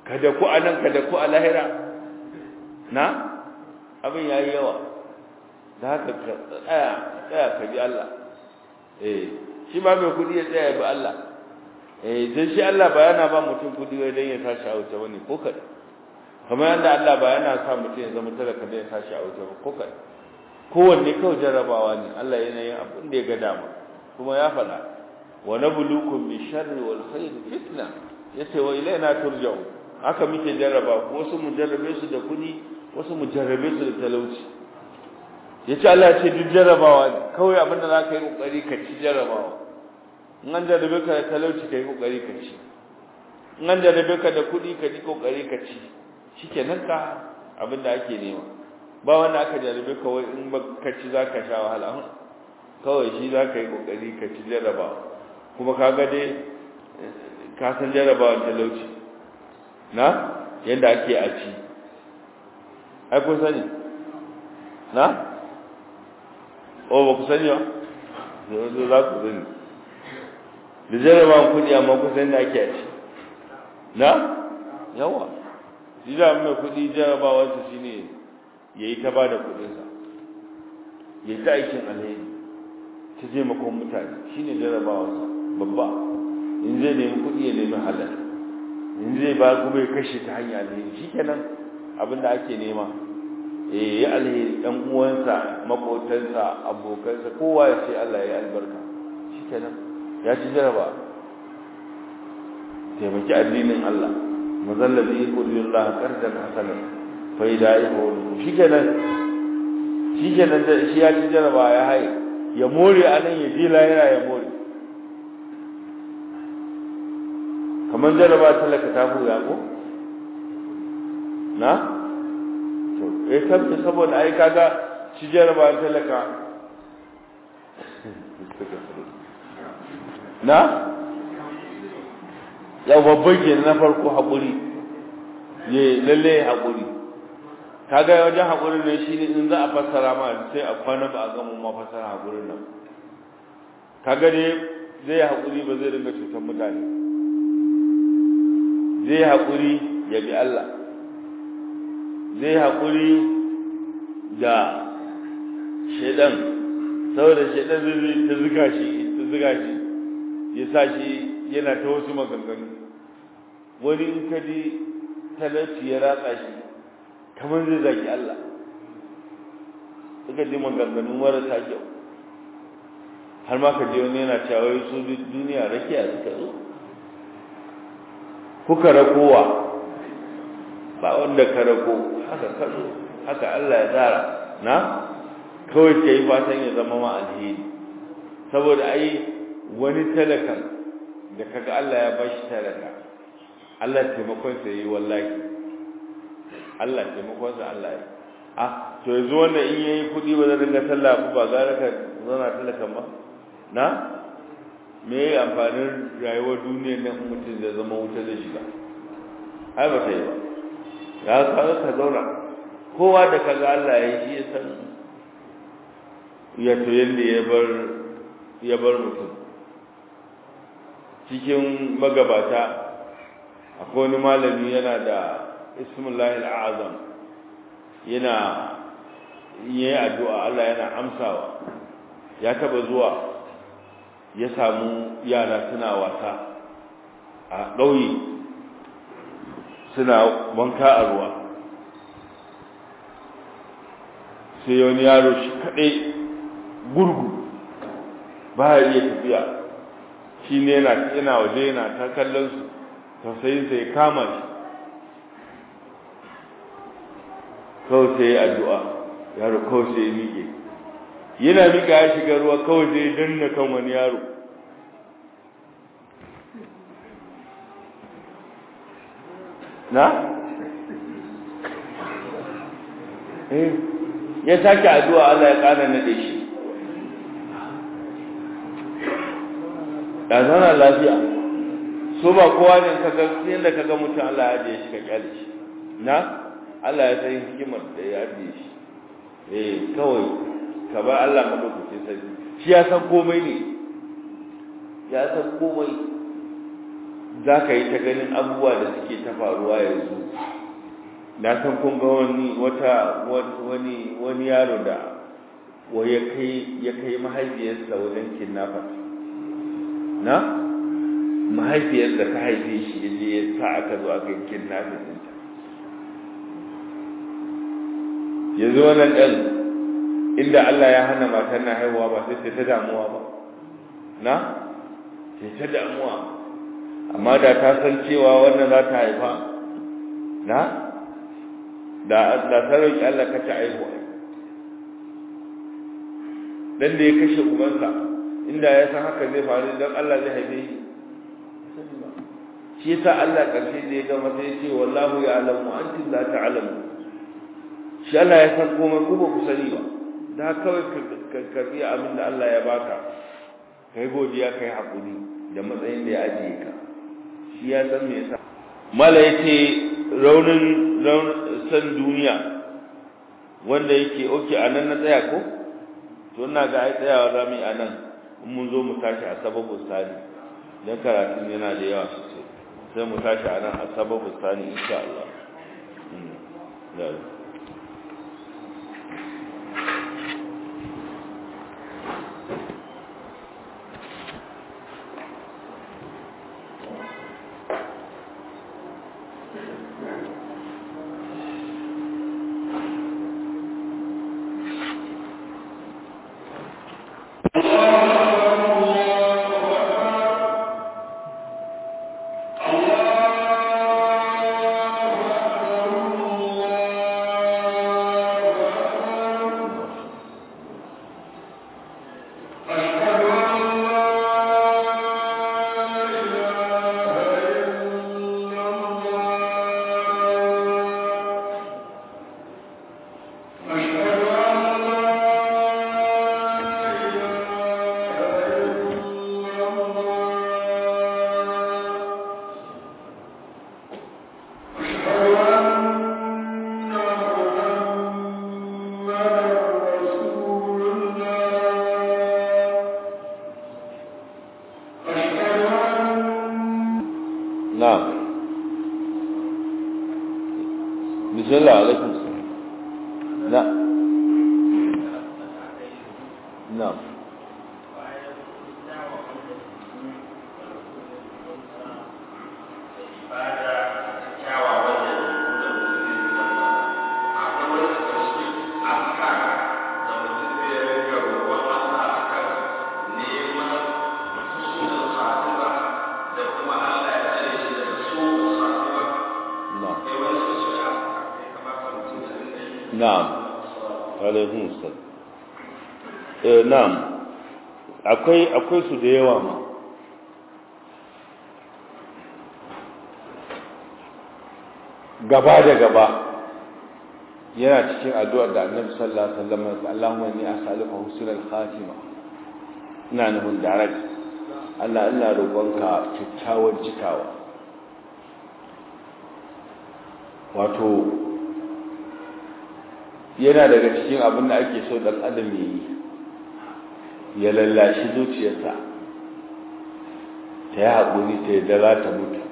kada ku anan kada ku a lahira na abin yayi yawa da haka ka tsaya tsaya ka bi Allah eh shi ba mai kudi ya tsaya bi Allah eh dan shi Allah ba yana ba mutum kudi wai dan ya tashi a wuta bane ko kada kamar yadda Allah ba yana sa mutum ya zama talaka dan ya tashi a wuta ba ko kada kowanne kawai jarrabawa ne Allah yana yin abin da ya ga dama kuma ya faɗa wa nabluukum bi sharri wal khair fitna yace wa ilaina turja'u haka muke jarraba ko wasu mu jarrabe su da kudi wasu mu jarrabe su da talauci yace Allah ya ce duk jarrabawa ne kawai abin da zaka yi kokari ka ci jarrabawa in an jarrabe ka da talauci kai kokari ka ci in an jarrabe ka da kudi ka ji kokari ka ci shikenan ka abin da ake nema ba wanda aka jarrabe ka wai in ba ka ci zaka sha wahala kawai shi zaka yi kokari ka ci jarrabawa kuma kaga dai ka san jarrabawa talauci na yadda ake a ci ai kun sani na o ba ku sani ba yanzu za ku sani da jarrabawan kudi amma ku sani da ake a ci na yawa shi da mai kudi jarrabawarsa shine ya yi ta ba da kudinsa ya yi ta aikin alheri ta taimakon mutane shine jarrabawarsa babba in zai nemi kuɗi ya nemi halal in zai ba kuma ya kashe ta hanya alheri shikenan abinda ake nema eh ya alheri dan uwansa makotansa abokansa kowa ya ce Allah ya albarka shikenan ya ci jaraba taimaki addinin Allah mazallazi yaqulullah qardan hasanan fa idaihu shikenan shikenan da shi ya ci jaraba ya haye ya more anan ya je lahira ya more kamar jaraba talaka ta buya ko na to eh tabbata saboda ai kaga shi jaraba talaka na ya babban ke na farko haƙuri ye lalle haƙuri kaga wajen haƙurin ne shi ne in za a fassara ma sai a kwana ba a gama ma fassara haƙurin nan kaga dai zai haƙuri ba zai ringa cutar mutane zai haƙuri ya bi Allah zai haƙuri da shaidan saboda shaidan zai ta zuga shi ta zuga shi ya sa shi yana ta wasu maganganu wani in ka ji talauci ya ratsa shi kamar zai zaki Allah suka ji maganganu marasa kyau har ma ka je wani yana cewa su duniya rakiya suka zo kuka rakowa ba wanda ka rako haka kazo haka Allah ya tsara na kawai ka yi fatan ya zama ma alheri saboda ai wani talakan da kaga Allah ya bashi talaka Allah taimakon sa yi wallahi Allah taimakon sa Allah yi ah to yanzu wanda in yayi kudi ba zai dinga sallah ba gara ka zauna talakan ba na me ya amfanin rayuwar duniyar nan mutum da zama wuta da shiga ai ba ta yi ba ya kaga ka zauna kowa da kaga Allah ya yi ya san ya to yanda ya bar ya bar mutum cikin magabata akwai wani malami yana da ismullahi al'azam yana yi addu'a Allah yana amsawa ya taba zuwa ya samu yara suna wasa a ɗauye suna wanka a ruwa sai wani yaro shi kaɗai gurgu ba ya iya tafiya shi ne yana waje yana ta kallon su tausayinsa ya kama shi kawai sai ya addu'a yaro kawai sai ya miƙe yana miƙa ya shiga ruwa kawai sai ya danna kan wani yaro na? eh ya sake addu'a Allah ya ƙara nade shi da zana lafiya so ba kowa ne kaga yadda kaga mutum Allah ya ajiye shi ka kyale shi na Allah ya san hikimar da ya ajiye shi eh kawai ka bar Allah ka lokaci sai shi ya san komai ne ya san komai za ka yi ta ganin abubuwa da suke ta faruwa yanzu na san kun ga wani wata wani wani yaro da wa ya kai ya kai mahaifiyarsa wajen kidnapper na mahaifiyar da ta haife shi yaje ya sa aka zo aka kidnapping ɗinta yanzu wannan ɗan inda Allah ya hana matan na haihuwa ba sai ta damuwa ba na sai ta damuwa amma da ta san cewa wannan za ta haifa na da da sarauki Allah ka ta haihuwa dan da ya kashe ubansa inda ya san haka zai faru dan Allah zai haife shi shi yasa Allah karshe da ya gama sai ya ce wallahu ya'lamu antum la ta'lamu shi Allah ya san komai ko ba ku sani ba da kawai ka karbi abin da Allah ya baka kai godiya kai hakuri da matsayin da ya ajiye ka shi ya san me yasa mala yace raunin san duniya wanda yake oke anan na tsaya ko to ina ga ai tsayawa zamu yi anan in mun zo mu tashi a sababu sani dan karatun yana da yawa sosai sai mu tashi anan a sababu sani insha Allah na'am bismillah alaikum na na'am na'am alaihun sal eh na'am akwai akwai su da yawa ma gaba da gaba yana cikin addu'ar da Annabi sallallahu alaihi wasallam Allahumma inni as'aluka husnal khatima ina nufin direct Allah ina roƙonka kyakkyawar cikawa wato yana daga cikin abin da ake so dan adam ya yi ya lallashi zuciyarsa ta yi haƙuri ta yi za ta mutu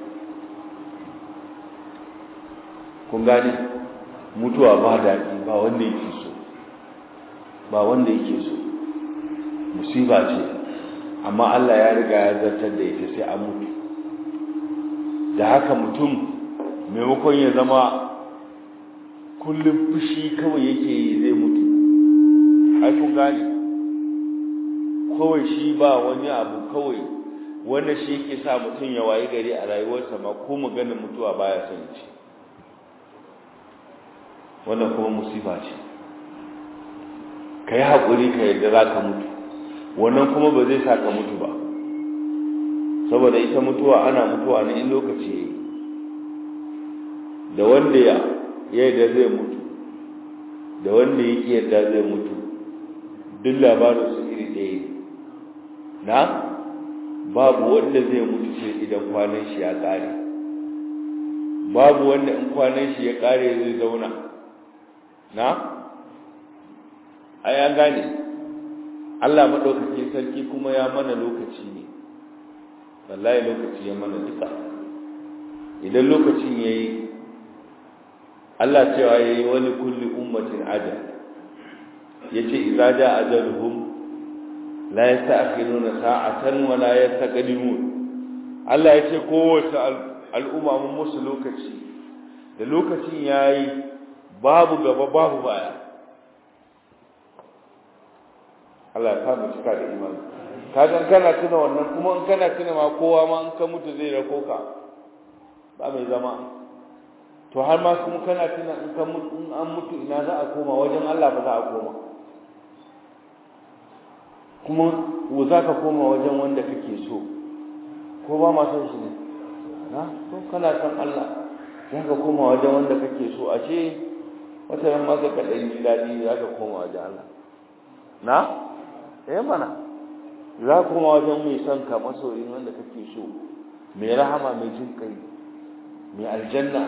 kun gani mutuwa ba daɗi ba wanda yake so ba wanda yake so musiba ce amma Allah ya riga ya zartar da ita sai an mutu da haka mutum maimakon ya zama kullum fushi kawai yake yi zai mutu ai kun gane kawai shi ba wani abu kawai wanda shi yake sa mutum ya wayi gari a rayuwarsa ma ko maganar mutuwa baya son ci wannan kuma musiba ce ka yi haƙuri ka yadda za ka mutu wannan kuma ba zai sa ka mutu ba saboda ita mutuwa ana mutuwa ne in lokaci ya yi da wanda ya yadda zai mutu da wanda yake yadda zai mutu duk labarin su iri ɗaya na babu wanda zai mutu sai idan kwanan shi ya ƙare babu wanda in kwanan shi ya ƙare zai zauna na a ya gane Allah maɗaukakin sarki kuma ya mana lokaci ne wallahi lokaci ya mana duka idan lokacin yayi Allah cewa yayi wani kulli ummatin ajal yace idza jaa ajaluhum la yasta'khiruna sa'atan wa la yastaqdimun Allah yace kowace al'umma mun musu lokaci da lokacin yayi babu gaba babu baya Allah ya kama cika da imani kagan kana tuna wannan kuma in kana tuna ma kowa ma in ka mutu zai rako ka ba mai zama to har ma kuma kana tuna in ka mutu in an mutu ina za a koma wajen Allah ba za a koma kuma wo za ka koma wajen wanda kake so ko ba ma son shi ne na to kana san Allah za ka koma wajen wanda kake so ashe wata ran ma ka kaɗan ji daɗi za ka koma wajen Allah na eh mana za ka koma wajen mai son ka masoyin wanda kake so mai rahama mai jin kai mai aljanna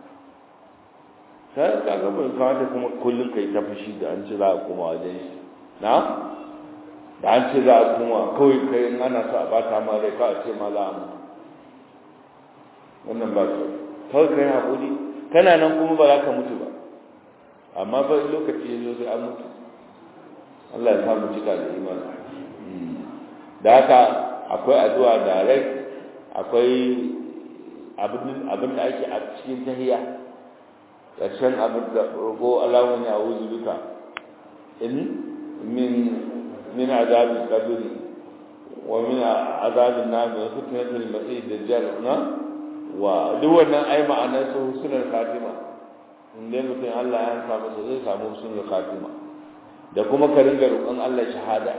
sai ka ga bai kawo da kuma kullum kai ta fushi da an ce za a koma wajen shi na da an ce za a koma kawai kai in ana so a bata ma rai ka a ce ma za a mutu wannan ba su kawai kai haƙuri kana nan kuma ba za ka mutu ba amma ba lokaci ya zo sai an mutu Allah ya samu cika da imani da haka akwai addu'a direct akwai abin da ake a cikin tahiya ƙarshen abin da rogo alamun ya wuzu duka in min min azabin kabiri wa min azabin nami wa fitnatul masih dajjal na wa duk wannan ai ma'anar su husnul khatima in dai mutum Allah ya samu su zai samu husnul khatima da kuma ka ringa roƙon Allah shahada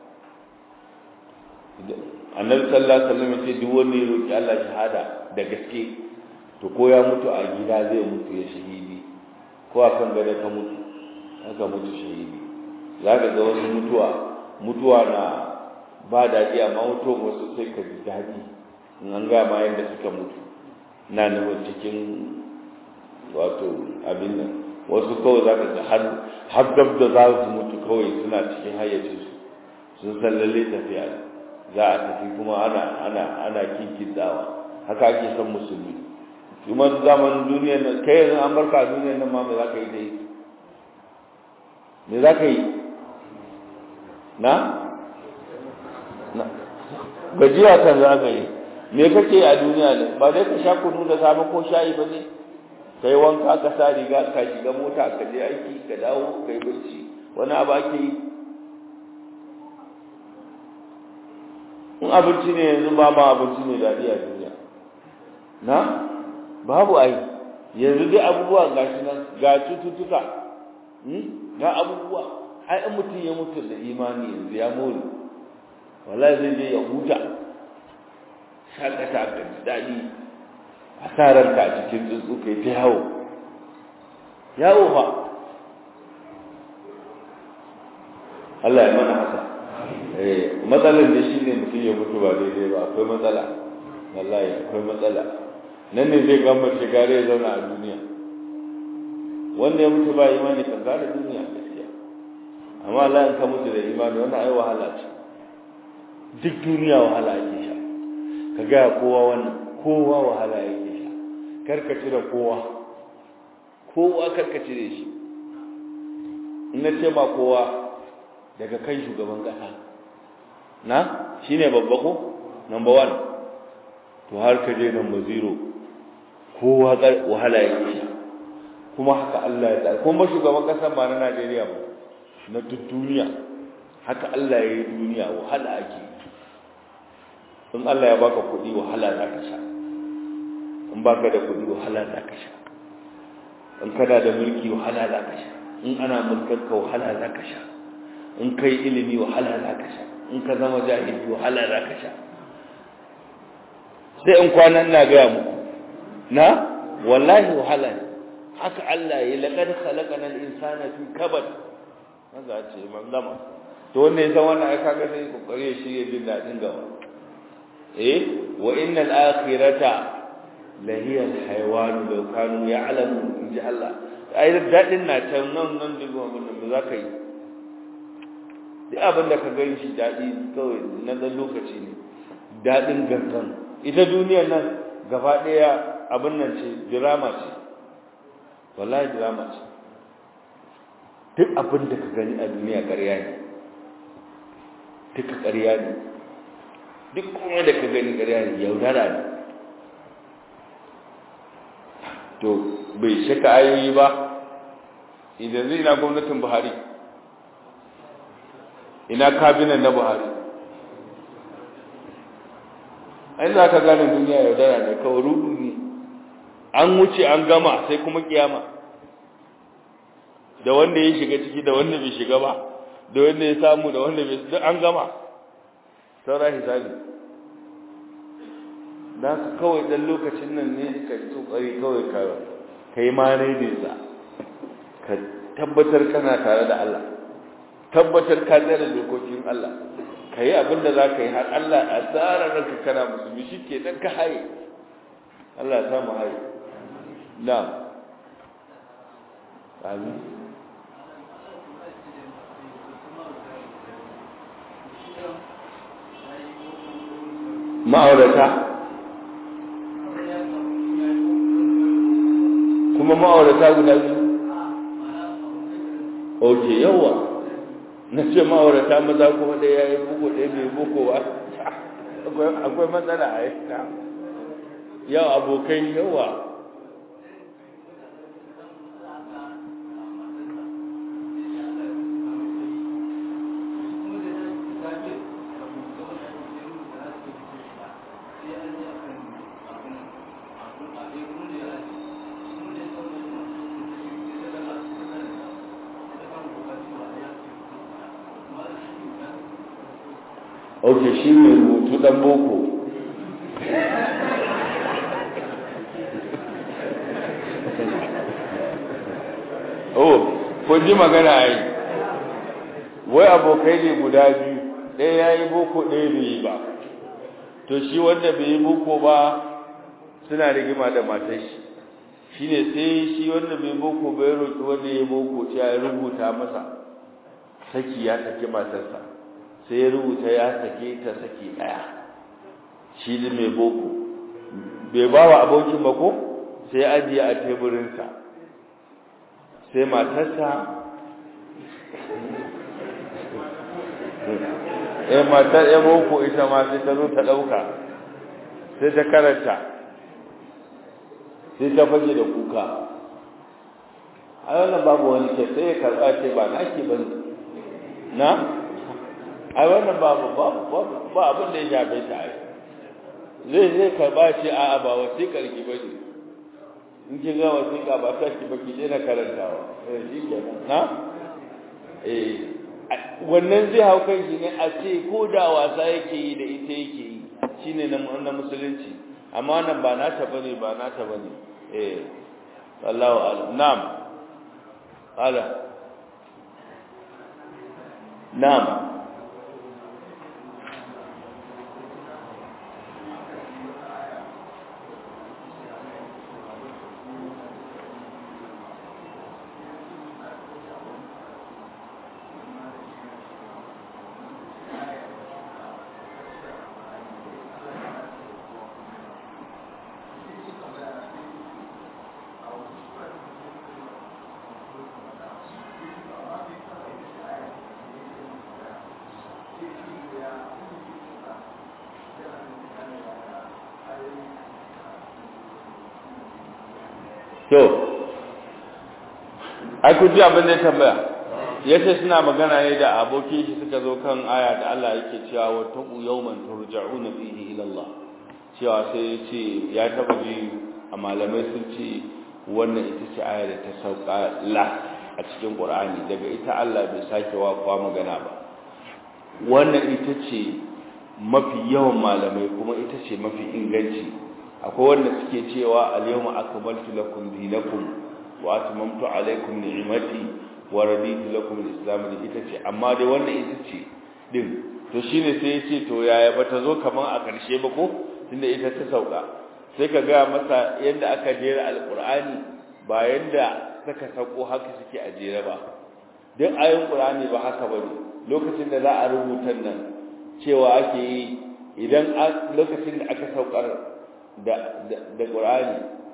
annabi sallallahu alaihi wasallam ce duk wanda ya roƙi Allah shahada da gaske to ko ya mutu a gida zai mutu ya shahidi ko a kan gada ka mutu haka mutu shahidi za ka ga wasu mutuwa mutuwa na ba daɗi amma mutuwa wasu sai ka ji daɗi in an ga ma yadda suka mutu na nufin cikin wato abin nan wasu kawai za ka ga har har gab da za su mutu kawai suna cikin hayyacinsu sun san lalle tafiya za a tafi kuma ana ana ana kinkintawa haka ake son musulmi kuma zaman duniyar nan kai yanzu an barka a duniyar nan ma me za ka yi dai me za ka yi na na gajiya kan za ka yi me kake a duniya ne ba dai ka sha kunu da safe ko shayi ba ne kai wanka ka sa riga ka shiga mota ka je aiki ka dawo kai bacci wani abu ake yi in abinci ne yanzu ba ma abinci ne daɗi a duniya na babu ai yanzu dai abubuwa ga shi nan ga cututtuka ga abubuwa ai in mutum ya mutu da imani yanzu ya more wallahi zai je ya huta shakata ka ji daɗi asarar ka a cikin tsuntsu kai ta yawo yawo fa Allah ya mana haka eh matsalar da shi ne mutum ya mutu ba daidai ba akwai matsala wallahi akwai matsala nan ne zai gamba shiga ya zauna a duniya wanda ya mutu ba imani kan gane duniya gaskiya amma Allah in ka mutu da imani wannan ai wahala ce duk duniya wahala ake sha ka ga kowa wannan kowa wahala yake sha karkace da kowa kowa karkace da shi in na ce ba kowa daga kan shugaban kasa na shine babba ko number 1 to har ka je number 0 kowa wahala yake sha kuma haka Allah ya tsara kuma shugaban kasa ba na Najeriya ba na duk duniya haka Allah ya yi duniya wahala ake in Allah ya baka kuɗi wahala za ka sha in baka da kuɗi wahala za ka sha in kana da mulki wahala za ka sha in ana mulkar ka wahala za ka sha in kai ilimi wahala za ka sha in ka zama jahili wahala za ka sha sai in kwanan na gaya muku na wallahi wahala ne haka Allah ya laqad khalaqana al-insana fi kabad maza ce man gama to wanda ya san wannan ai kaga sai kokari shi ya jin dadin gaba eh wa innal akhirata la hiya al-hayawan law kanu ya'lamu in ji Allah ai dadin na can nan nan da wannan ba za ka yi duk abin da ka gani shi dadi kawai na dan lokaci ne dadin gangan ita duniyar nan gaba daya abin nan ce drama ce wallahi drama ce duk abin da ka gani a duniya ƙarya ne duka ƙarya ne duk kuma da ka gani ƙarya ne yaudara ne to bai shaka ayoyi ba idan zai ina gwamnatin buhari ina kabinan na buhari an za ka gane duniya yaudara ne kawai rudu ne an wuce an gama sai kuma kiyama da wanda ya shiga ciki da wanda bai shiga ba da wanda ya samu da wanda bai duk an gama saura hisabi da ka kawai dan lokacin nan ne ka yi tsokari kawai ka kai ma ne da ka tabbatar kana tare da Allah tabbatar ka tsare dokokin Allah ka yi abin da za ka yi har Allah a tsara ranka kana musulmi shi ke nan ka haye Allah ya samu haye na amin ma'aurata kuma ma'aurata guda biyu ok yawa na ce ma'aurata maza kuma ɗaya ya yi buku ɗaya bai buku ba akwai matsala a yi yau abokai yawa ok shi mai rubutu dan boko oh ko ji magana ai wai abokai ne guda biyu ɗaya ya yi boko ɗaya bai yi ba to shi wanda bai yi boko ba suna rigima da matar shi shi ne sai shi wanda bai boko bai roƙi wanda ya yi boko ya rubuta masa saki ya saki matarsa sai ya rubuta ya sake ta saki daya shi ne mai boko bai ba wa abokin ba ko sai ajiye a teburinsa sai matarsa eh matar ya boko ita ma sai ta zo ta dauka sai ta karanta sai ta fage da kuka a wannan babu wani ke sai ya karba ce ba naki bane na ai wannan babu ba abin da ya shafe ta ai zai zai karba shi a a ba wasiƙar ki bane in kin ga wasiƙa ba ta ki baki dai na karantawa eh shi kenan na eh wannan zai hau kan shi ne a ce ko da wasa yake yi da ita yake yi shine na na musulunci amma nan ba nata bane ba nata bane eh wallahu a'lam na'am ala na'am to ai ku ji abin da ya tambaya yace suna magana ne da abokin shi suka zo kan aya da Allah yake cewa wa taqu yawman turja'una fihi ila Allah cewa sai yace ya taba ji a malamai sun ce wannan ita ce aya da ta sauka la a cikin Qur'ani daga ita Allah bai sake wa kwa magana ba wannan ita ce mafi yawan malamai kuma ita ce mafi inganci akwai wanda suke cewa al-yawma akmaltu lakum dinakum wa atmamtu alaykum ni'mati wa raditu lakum al-islam ita ce amma dai wannan ita ce din to shine sai yace to yaya bata zo kaman a karshe ba ko tunda ita ta sauka sai ka ga masa yadda aka jera alqur'ani ba yanda saka sako haka suke a jere ba duk ayoyin qur'ani ba haka bane lokacin da za a rubuta nan cewa ake yi idan lokacin da aka saukar da da Qur'ani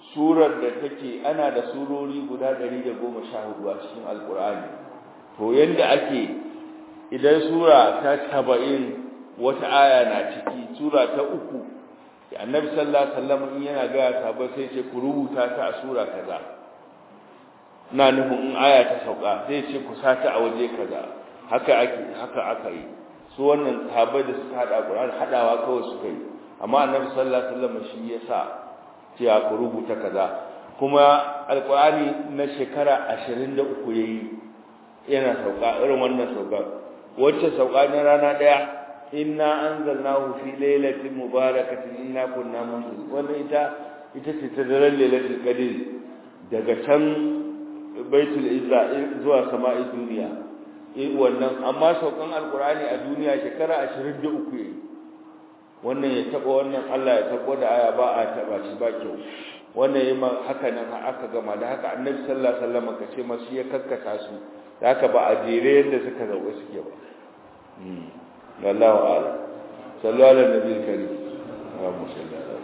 surar da take ana da surori guda 114 a cikin alkur'ani to yanda ake idan sura ta 70 wata aya na ciki sura ta uku annabi sallallahu alaihi wasallam in yana ga sahabbai sai ce ku rubuta ta a sura kaza na nufin in aya ta sauka sai ce ku sata a waje kaza haka ake haka aka yi su wannan sahabbai da suka hada Qur'ani hadawa kawai suka yi amma annabi sallallahu alaihi wasallam shi yasa cewa ku rubuta kaza kuma alqur'ani na shekara 23 yayi yana sauka irin wannan sauka wacce sauka na rana daya inna anzalnahu fi lailatin mubarakatin inna kunna munzir wannan ita ita ce ta daren lailatul qadr daga can baitul izza zuwa sama'i duniya eh wannan amma saukan alqur'ani a duniya shekara 23 yayi wannan ya taba wannan Allah ya tabo da aya ba a taba shi ba kyau wannan yayi haka nan aka gama da haka annabi sallallahu alaihi wasallam kace masu ya kakkasa su da haka ba a jere yadda suka zauka suke ba والله أعلم صلوا على النبي الكريم اللهم صل على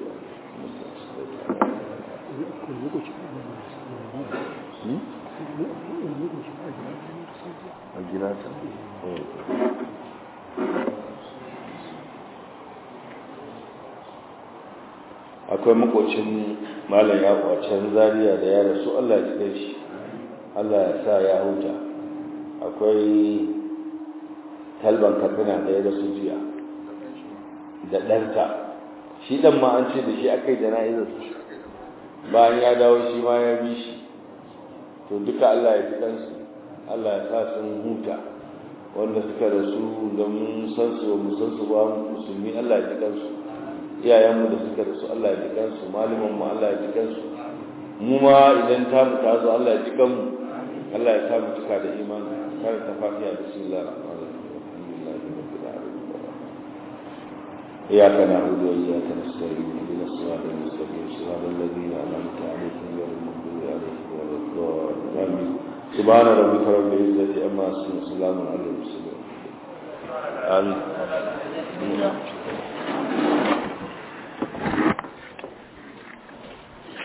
akwai makocin malam ya kwacen zariya da ya rasu Allah ya kai shi Allah ya sa ya huta akwai talban katsina da ya rasu jiya da ɗanta shi ɗan ma an ce da shi aka yi jana'izar bayan ya dawo shi ma ya bi shi to duka Allah ya ji ɗansu Allah ya sa sun huta wanda suka rasu da mun san su mu san su ba musulmi Allah ya ji ɗansu iyayenmu da suka rasu Allah ya ji ɗansu malamanmu Allah ya ji ɗansu mu ma idan ta mu ta zo Allah ya ji ɗanmu Allah ya sa mu cika da imani karanta fatiha bismillah rahman إياك نعبد وإياك نستعين اهدنا الصراط المستقيم صراط الذين أنعمت عليهم غير المغضوب عليهم ولا الضالين سبحان ربك رب العزة عما يصفون وسلام على المرسلين آمين